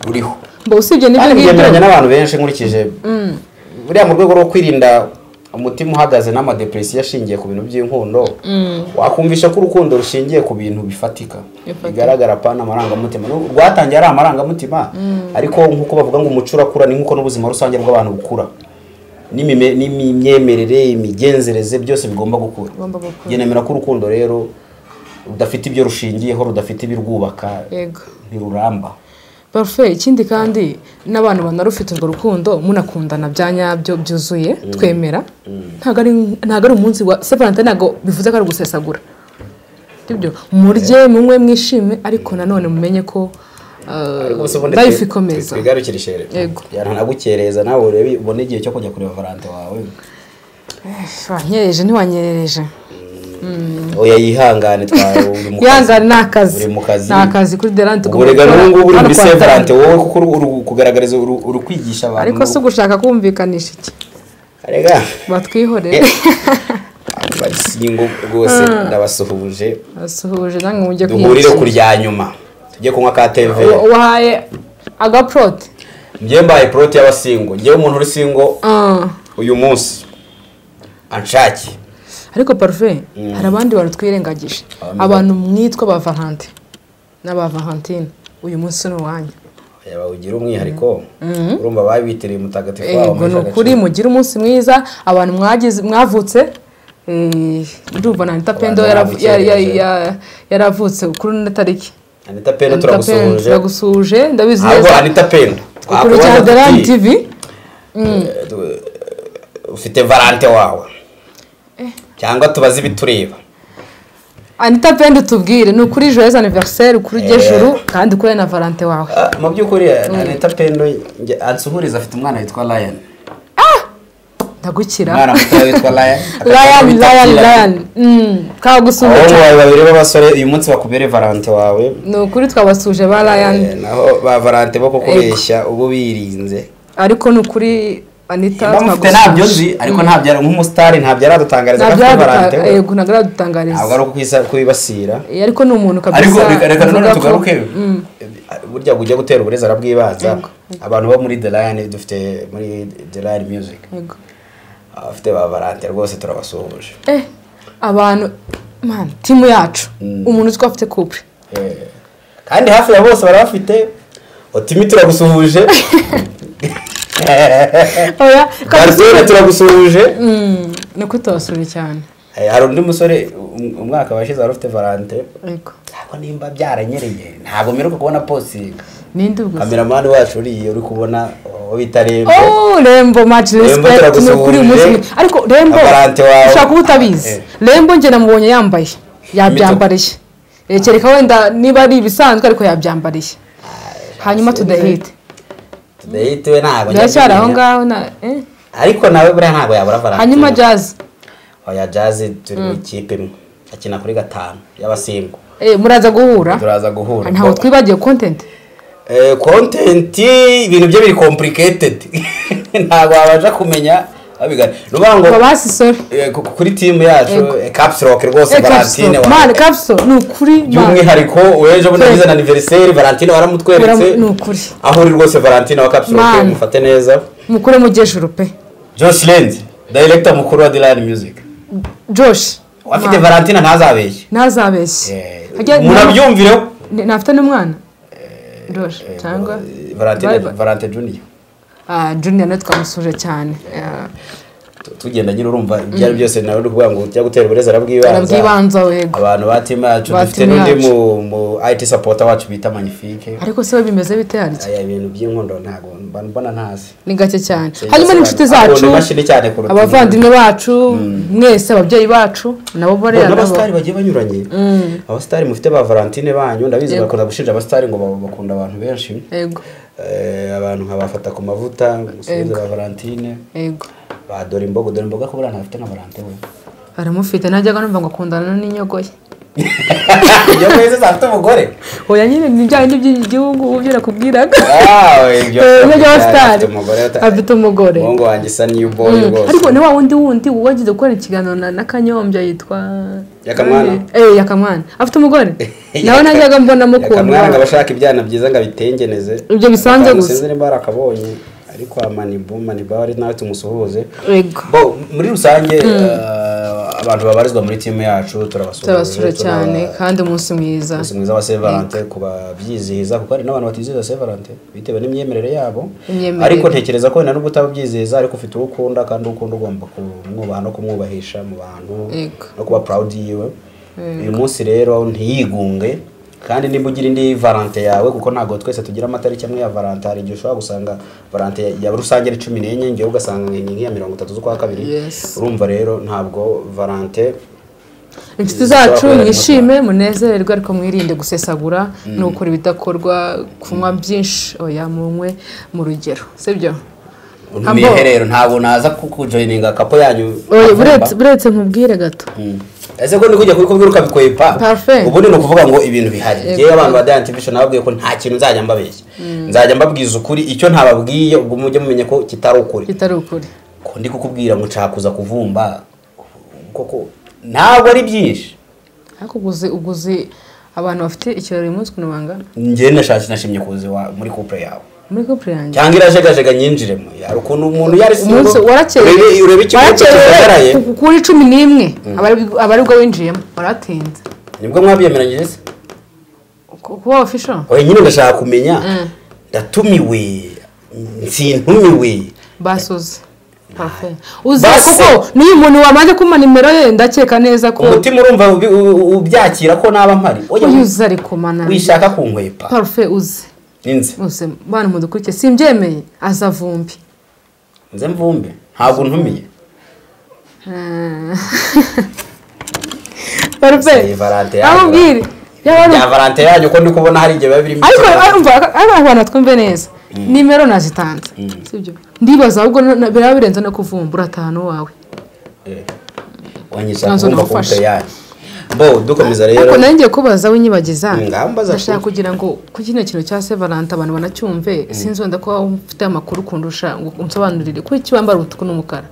ruriho mba usibye n'ibyo kandi byemeranya ngibyo n'abantu benshi nkurikije buriya mu rwego rwo kwirinda umutima uhagaze n'amadepresiyo ashingiye ku bintu by'inkundo wakumvisha ko urukundo rushingiye ku bintu bifatika Bifatika. bigaragara pana amarangamutima N'u- rwatangiye ari amarangamutima ariko nk'uko bavuga ngo umuco urakura ni nk'uko n'ubuzima rusange bw'abantu bukura N'imime- n'imyemerere imigenzereze byose bigomba gukura Bigomba gukura. Njye nemera ko urukundo rero rudafite ibyo rushingiyeho rudafite ibirwubaka yego ntiruramba parufe ikindi kandi n'abantu banarufite urwo rukundo munakundana bya nyabyo byuzuye twemera ntabwo ari ntabwo ari umunsi wa separante ntabwo bivuze ko ari ugusesagura sibyo murye munywe mwishime ariko nanone mumenye ko ah, Ariko se ubundi life twi- ikomeza twigarukire ishere Yego. yanagukereza nawe urebe ubone igihe cyo kujya kureba valante wawe wanyereje ntiwanyereje oya yihangane twawe uri mu kazi yangana ni akazi uri mu kazi ni akazi kuri derante uburega n'ubu ngubu uri muri se valante wowe kuko uru- uru kugaragariza uru uri kwigisha abantu ariko si ugushaka kumvikanisha iki arega batwihorere barisingo rwose ndabasuhuje basuhuje namwe mujye duhurire kwiyakira. kurya nyuma tujye kunywa ka teve Uwa- uwahaye agaporoti njyewe mbaye poroti y'abasingo njyewe umuntu uri singo Ah. uyu munsi anshake ariko parufe hari abandi bantu twirengagije abantu mwitwa ba valante n'aba valentine uyu munsi ni uwanyu Aya bawugira umwihariko urumva babitiriye umutagatifu wabo yego ni Meshaki. ukuri mugire umunsi mwiza abantu mwagize mwavutse eh, ndumva na anita pendo yarav- ya- ya- ya- yaravutse kuri ino tariki Anita anita pendo Pendo turagusuhuje turagusuhuje ndabizi ntabwo neza anita pendo ukurikira twakubaza derani tuti, tivi eh, du- ufite valante wawe cyangwa tubaze ibitureba anita pendo tubwire ni ukuri joyeuse aniveriseri kuri ujye juru kandi ukure na valante wawe Ah, mu by'ukuri anita pendo njye- ansuhuriza afite umwana witwa lion ndagukira umwana mutoya witwa lion Ryan Ryan Ryan ahubwo kagusumbije bawe babiri b'abasore uyu munsi bakubere valante wawe ni ukuri twabasuje ba Eh, Ryan naho ba valante bo kukubeshya ubu birinze ariko ni ukuri Anita mba mufite ntabyo nzi ariko ntabyo ari- nk'umusitari ntabyo aradutangariza ko afite valante we yego ntabwo aradutangariza ntabwo ari ukwisa- kwibasira Eh, ariko ni umuntu kabisa ariko reka- reka nanone uvuga ko- tugaruke Mm, burya ujya gutera uburezara bw'ibanza abantu bo muri the line dufite muri the line music yego. abafite ba valante rwose turabasuhuje eh abantu man timu yacu umuntu uzwi ko afite couple Eh, kandi hafi ya bose bari bafite otimi turagusuhuje oya garsone turagusuhuje ni ukuri tubasuje cyane Eh, hari undi musore um- umwaka washize wari ufite valante yego ntabwo nimba byaranyereye ntabwo mperuka kubona postingi ninde ubwo se? kameramani wacu uriya uri kubona uwo bita rembo Oh, Rembo much respect ni ukuri umunsi mwe. turagusuhuje. ariko Rembo Abarante wawe. ushobora kuba utabizi Eh. Rembo njye namubonye yambaye yabyambariye Eh, kereka wenda niba ari ibisanzwe ariko yabyambariye hanyuma tudahite tudahitiwe ntabwo biracyari aho njya kumenya. ngaho na eh. ariko nawe buriya ntabwo yabura valante hanyuma jazz oya jazi turi mu ikipe imwe akina kuri gatanu y'abasimbu Eh, muraza guhura turaza guhura ntabwo twibagiwe content Eh, content ibintu bye biri complicated ntabwo wabasha kumenya babigana ni ukuvuga ngo babasi sorry eh, ku- kuri timu yacu eh, caps lock rwose Eh, valentine Capsule. wa- Man, Capsule, ni ukuri man. by'umwihariko w'ejo bundi agize na aniveriseri valentine waramutweretse Waram- ni ukuri. aho uri rwose valentine wa caps lock Man. mufate neza mukure mujejuru pe josh lenz director mukuru wa dilan music josh uwafite valentine ntazabeshye ntazabeshye umuntu abyumvireho Ni- nafite n'umwana Roche cyangwa Vibe. valante juniya Ah, junior nawe twamusuje cyane Ah, tugenda nyine urumva ibyo ari byose nawe uri kuvuga ngo ujya gutera uburezi arabwibanza arabwibanza wego abantu ba timu yacu Ba dufite timu n'undi yacu. mu- mu ayiti sapota wacu bita manifike ariko se we bimeze bite harya aya bintu by'inkondo ntabwo mba- mbona ntazi ni gake cyane Sinzi hanyuma n'inshuti asobanura. zacu Abona imashini cyane kuruta abavandimwe bacu mwese ababyeyi bacu nabo Bo, bariya nabo n'abasitari bagiye banyuranye abasitari mufite ba valentine banyu ndabizi bakunda gushinja abasitari ngo ba- bakunda abantu benshi yego Eh, abantu nkabafata ku mavuta musubize ba valentine yego ba dore imboga dore imboga ko buriya ntafite na valentine we aramufite najyaga numva ngo akundana n'inyogoye ibyo kwezi zafite umugore oya nyine ni bya bindi by'igihugu ubu byo nakubwiraga Ah, we, ibyo Eh, afite ibyo abasitari umugore ata- afite umugore umuhungu wanjye isa n'iy'uboyi Mm. rwose ariko ni wa wundi wundi wagize gukora ikiganiro na na kanyombya yitwa Yakamwana? eh yakamwana afite umugore nawe najyaga mbona mukunda akamwana ngo abashaka ibyana byiza ngo abitengeneze Ibyo bisanze gusa. gusa nimba arakabonye ariko amanibu manibu ari nawe tumusuhuze yego bo muri rusange eh, abantu babarizwa muri timu yacu turabasuhuza turabasura cyane kandi umunsi mwiza umunsi mwiza wa Saint Valentin ku babyizihiza kuko hari n'abantu batizihiza Saint Valentin bitewe n'imyemerere yabo Imyemerere. ariko ntekereza ko wenda nubwo utababyizihiza ariko ufite uwo ukunda kandi uwo ukunda ugomba kumwubaha no kumwubahisha mu bantu Yego. no kuba proud yiwe uyu munsi rero ntiyigunge kandi nimba ugira indi valante yawe kuko ntabwo twese tugira amatariki amwe ya valante hari igihe ushobora gusanga valante ya rusange ari cumi n'enye ngewe ugasanga ni nk'iya mirongo itatu z'ukwa kabiri Yes. urumva rero ntabwo valante inshuti zacu Zishobora mwishime munezererwe ariko mwirinde gusesagura no gukora ibidakorwa kunywa byinshi oya munywe mu rugero sibyo miherero ntabwo naza kukujoyininga akapo yanyu oya akavumba. buretse buretse nkubwire gato Mm. ese ko nikujya kuri kubwira ukabikwepa Parfait. ubundi ni ukuvuga ngo ibintu bihari ngewe abantu ba Diamond TV nababwiye ko nta kintu nzajya mbabeshya nzajya mbabwiza ukuri icyo ntababwiye ubwo mujye mumenya ko kitari ukuri kitari ukuri ko ndi kukubwira ngo nshaka kuza kuvumba koko ntabwo ari byinshi ariko uguzi uguzi abantu bafite ikirori uyu munsi ukuntu bangana njyewe nashatse nashimye kuza iwa- muri couple yawe muri couple yanjye cyangwa irajegajega nyinjiremo yari ukuntu umuntu yari umunsi warakerewe urebe urebe ikibazo warakerewe gisagaraye ku- kuri cumi n'imwe abari- abarirwa winjiyemo waratinze nibwo mwabiyemeranyije se Ku- kuba ofisho oya nyine ndashaka kumenya Mm. ndatumiwe sintumiwe basuze Parfait. uzi Basi. koko n'uyu muntu wamaze kumpa nimero ye ndakeka neza ko umutima urumva ubi- u- ubyakira ko naba mpari oya uyu uzi ari kumana wishaka kunkwepa parufe uzi ninze uzi bana mudukurikiye simbyemeye aza vumbi nze mvumbe ntabwo ntumiye parufe Iyi varante yanyu. amubwire yaba ari ya valante yanyu ko ndi kubona hari igihe biba birimo ariko ikibazo. umva ari abantu twumve neza nimero nazitanze sibyo ndibaza ahubwo na- na- biraba birenze no kuvumbura atanu wawe Eh, wanyishaka Nazo kumva nawufashe. kumpe yanyu bo dukomeza rero ariko nanjye ngiye kubaza winyibagiza Ingamba za- ndashaka kugira ngo kuri kino kintu cya se valante abantu banacyumve sinzi wenda ko waba ufite amakuru kundusha ngo unsobanurire kuki wambara umutuku n'umukara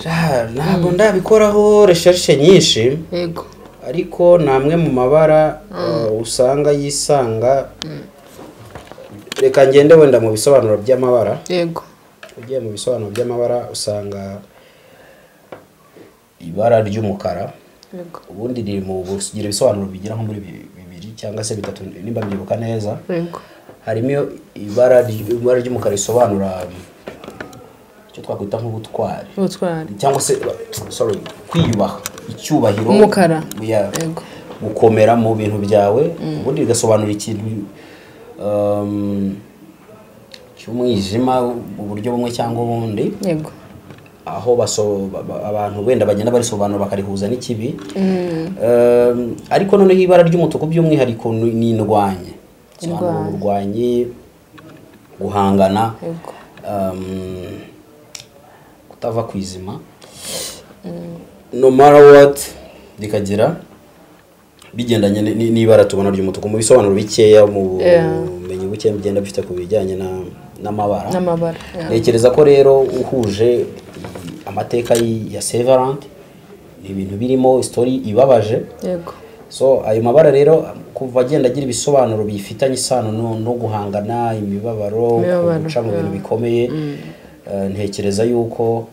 Ja, ntabwo ndabikoraho recherche nyinshi yego ariko ni amwe mu mabara uh, usanga yisanga reka ngende wenda mu bisobanuro by'amabara yego ugiye mu bisobanuro by'amabara usanga ibara ry'umukara yego ubundi riri mu bugira ibisobanuro bigera nko muri bi- bibiri cyangwa se bitatu nimba mbyibuka neza yego harimo iyo ibara ry- ibara ry'umukara risobanura um, icyo twakwita nk'ubutwari ubutwari cyangwa se uh, sorry kwiyubaha icyubahiro Umukara. Yeah. Yego. gukomera mu bintu byawe ubundi bigasobanura ikintu um, cy'umwijima mu buryo bumwe cyangwa ubundi yego aho baso- ba- ba- abantu wenda bagenda barisobanura bakarihuza n'ikibi Um, ariko noneho ibara ry'umutuku by'umwihariko ni ni indwanye Sobanura Indwanyi. uburwanyi guhangana Yego. um, kutava ku izima no matter what rikagira bigendanye ni- ni- n'ibara tubona ry'umutuku mu bisobanuro bikeya mu Yeah. bumenyi bukeya bigenda bifite ku bijyanye na- n'amabara n'amabara yeah. ntekereza ko rero uhuje amateka y- ya severant ni ibintu birimo story ibabaje yego so ayo mabara rero kuva agenda agira ibisobanuro bifitanye isano no, no guhangana imibabaro Imibabaro, guca mu bintu yeah. bikomeye Eh, ntekereza yuko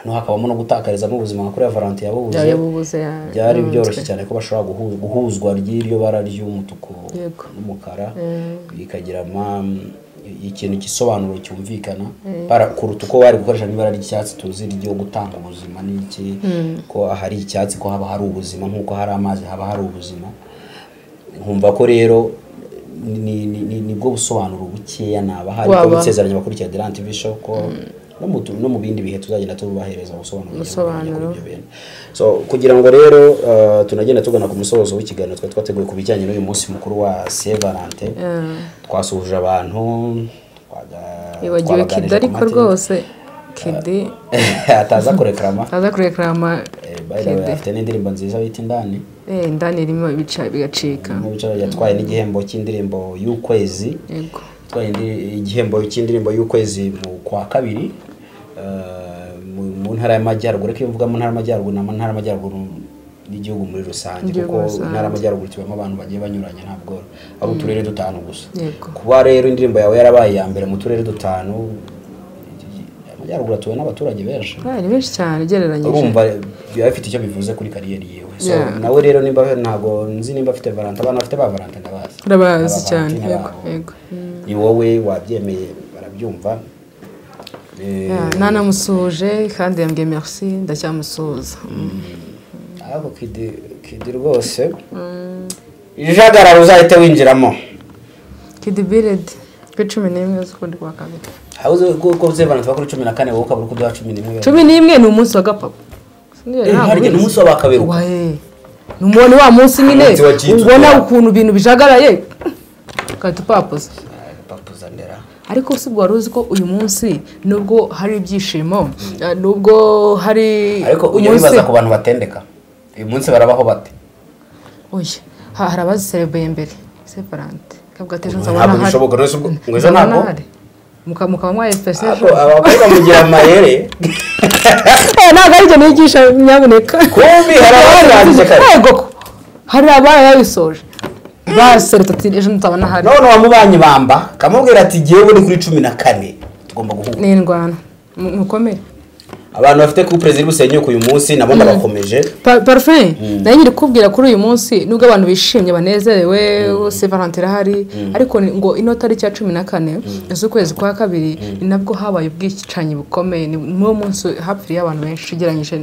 hakabamo no gutakarizamo ubuzima nka kuriya valantin byari yabubuze bubuze ya- byari mu byoroshye mutwe. cyane ko bashobora guhu- guhuzwa ry'iryo bara ry'umutuku Yego. n'umukara Mm. bikagira ama- ikintu gisobanuro cyumvikana bara- kuruta uko bari gukoresha n'ibara ry'icyatsi tuzi ryo gutanga ubuzima n'iki ko hari icyatsi ko haba hari ubuzima nk'uko hari amazi haba hari ubuzima nkumva ko rero ni- ni- ni- nibwo busobanuro bukeya naba hari ko Waba- bisezeranya abakurikira Delant Vision ko no mu tu- no mu bindi bihe tuzagenda tubahereza ubusobanuro bugiye Ubusobanuro. kuri ibyo bintu. so kugira ngo rero uh, tunagenda tugana ku musozo w'ikiganiro twari twateguye ku bijyanye n'uyu munsi mukuru wa Saint Valentin twasuhuje abantu twaga- Yibagiwe twabaganirije kidi ku ariko mateka. rwose kidi ataza kurekrama aza kurekarama Eh, by the way, kidi afite n'indirimbo nziza bita indani Eh, indani irimo ibica bigacika Mu bice yatwaye n'igihembo cy'indirimbo y'ukwezi yego yatwaye indi- igihembo cy'indirimbo y'ukwezi mu kwa kabiri eh, mu mu ntara y'amajyaruguru ariko iyo mvuga mu ntara y'amajyaruguru ni mu ntara y'amajyaruguru n'igihugu muri rusange Igihugu kuko rusange. intara y'amajyaruguru tubamo abantu bagiye banyuranye ntabwo ari uturere dutanu gusa Yego. kuba rero indirimbo yawe yarabaye iya mbere mu turere dutanu amajyaruguru atuwe n'abaturage benshi Ah, ni benshi cyane ugereranyije urumva biba bifite icyo bivuze kuri kariyeri yiwe so Yeah. nawe rero nimba ntabwo nzi nimba afite valante abana bafite ba valante ndabazi urabazi Aba cyane Valentine yego babo. yego Mm. ni wowe wabyemeye barabyumva Eh, Ah, nanamusuhuje kandi yambwiye merci ndacyamusuhuza Mm. ariko kidi kidi rwose ijagararo uzahite winjiramo kidi biredi ku cumi n'imwe z'ukundi kwa kabiri aho uzi ko ko uzi valante bakora cumi na kane wowe ukaba uri kuduha cumi n'imwe cumi n'imwe ni umunsi wa gapapa Eh, harya ni umunsi w'abakaberuka waye ni umubone wa munsi nyine Umunsi wa Jitsu. ubona ukuntu ibintu bijagaraye ugahita upapuza Ah, papuza ndera ariko si bwo wari uzi ko uyu munsi nubwo hari ibyishimo eh, nubwo hari ariko ujya wibaza ku bantu batendeka uyu munsi barabaho bate oya ha- hari abaziserebeye mbere separante kavuga ati ejo nzabona ntabwo ahari." bishoboka rwose ubwo- ngo ejo Nzabona ntabwo ahari. Muka- mukaba mwayipfese Ako, ejo abakobwa mugira amayere Eh, ntabwo ari ibyo nigisha nyaboneka Kumbi, hari abarangije kare. Yego ko. hari abayabisoje baserutse ati ejo nzabona ahari none wamubanye ibamba kamubwira ati jyewe ni kuri cumi na kane tugomba guhura ni indwara mu- mukomere abantu bafite couple ziri busenyuke uyu munsi nabo ndabakomeje Pa- parufe nayo nyiri kubwira kuri uyu munsi nubwo abantu bishimye banezerewe se valante irahari ariko ni- ngo ino tariki ya cumi na kane z'ukwezi kwa kabiri ni nabwo habaye ubwicanyi bukomeye ni niwo munsi hapfiriye abantu benshi ugereranyije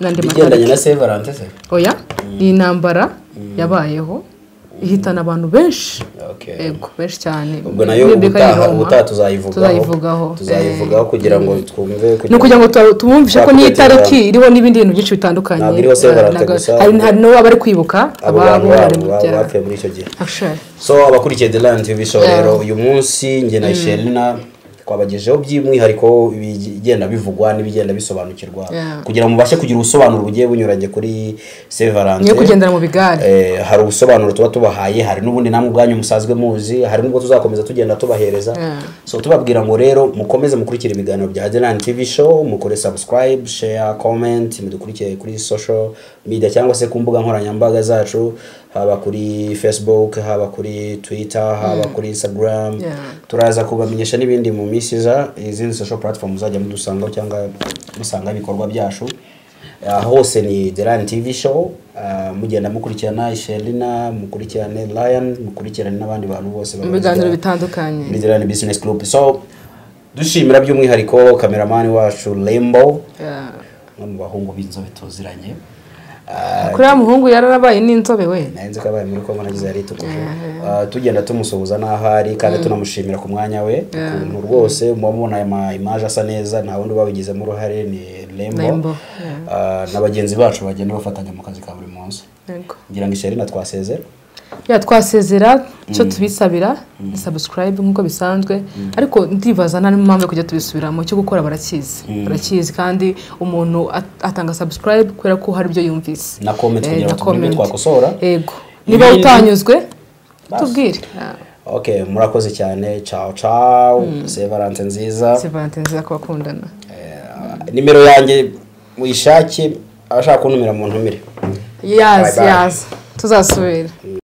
n'andi igendanye matariki na Saint Valentin se oya ni intambara yabayeho ihitana abantu benshi Okay. yego benshi cyane ubwo nayo Biblika ubutaha y'I Roma. ubutaha tuzayivugaho tuzayivugaho tuzayivugaho kugira ngo twumve ni ukugira ngo tuba- tubumvishe ko n'iyi Twakugira- tariki iriho n'ibindi bintu byinshi bitandukanye Ntabwo iriho Saint Valentin Ntabwo- gusa. hari hari n'uwo bari kwibuka abo bantu ababo bari babo mu ba- byaha bapfuye muri icyo gihe Actually, so abakurikiye the land bisho rero uyu munsi njye na sherina twabagejeho by'umwihariko ibigenda bivugwa n'ibigenda bisobanukirwa Yeah. kugira ngo mubashe kugira ubusobanuro bugiye bunyuranye kuri Saint Valentin niyo kugendera mu bigare Eh, hari ubusobanuro tuba tubahaye hari n'ubundi namwe ubwanyu musazwe muzi hari n'ubwo tuzakomeza tugenda tubahereza Yeah. so tubabwira ngo rero mukomeze mukurikire ibiganiro bya Adelan TV show mukore subscribe share comment mudukurikire kuri social media cyangwa se ku mbuga nkoranyambaga zacu haba kuri Facebook haba kuri Twitter haba kuri Instagram Yeah. turaza kubamenyesha n'ibindi mu minsi iza izindi social platform muzajya mudusangaho cyangwa musanga ibikorwa byacu aha hose ni Delan TV show ah, mugenda mukurikirana Sherina mukurikirane Lion mukurikirane n'abandi bantu bose mu biganiro babarizwa muri bitandukanye Delan Business Group so dushimira by'umwihariko kameramani wacu Lembo Yeah. umwe mu bahungu b'inzobe tuziranye kuri ya muhungu yararabaye n'inzobe we nahenze ko abaye muri kongo nagize yari itukuje Ah, tugenda tumusuhuza n'aho ari kandi tunamushimira ku mwanya we ukuntu rwose muba mubona aya ma imaje asa neza nta wundi babigizemo uruhare ni Lembo Lembo, Ah, na bagenzi bacu bagenda bafatanya mu kazi ka buri munsi Yego. ngira ngo isherina twasezera ya twasezera icyo tubisabira ni sabusikarayibu nk'uko bisanzwe ariko ndibaza nta n'impamvu yo kujya tubisubiramo icyo gukora barakizi barakizi kandi umuntu at- atanga sabusikarayibu kubera ko hari ibyo yumvise na comment Eh, na kugira ngo tubone ibyo comment. twakosora yego niba Ibindi- utanyuzwe Basi. tubwire Ah, okay murakoze cyane ciao ciao Saint Valentin nziza si valentine nziza ku bakundana Eh, nimero yanjye muyishake abashaka kuntumira mu ntumire yazi bye. yazi tuzasubira Mm.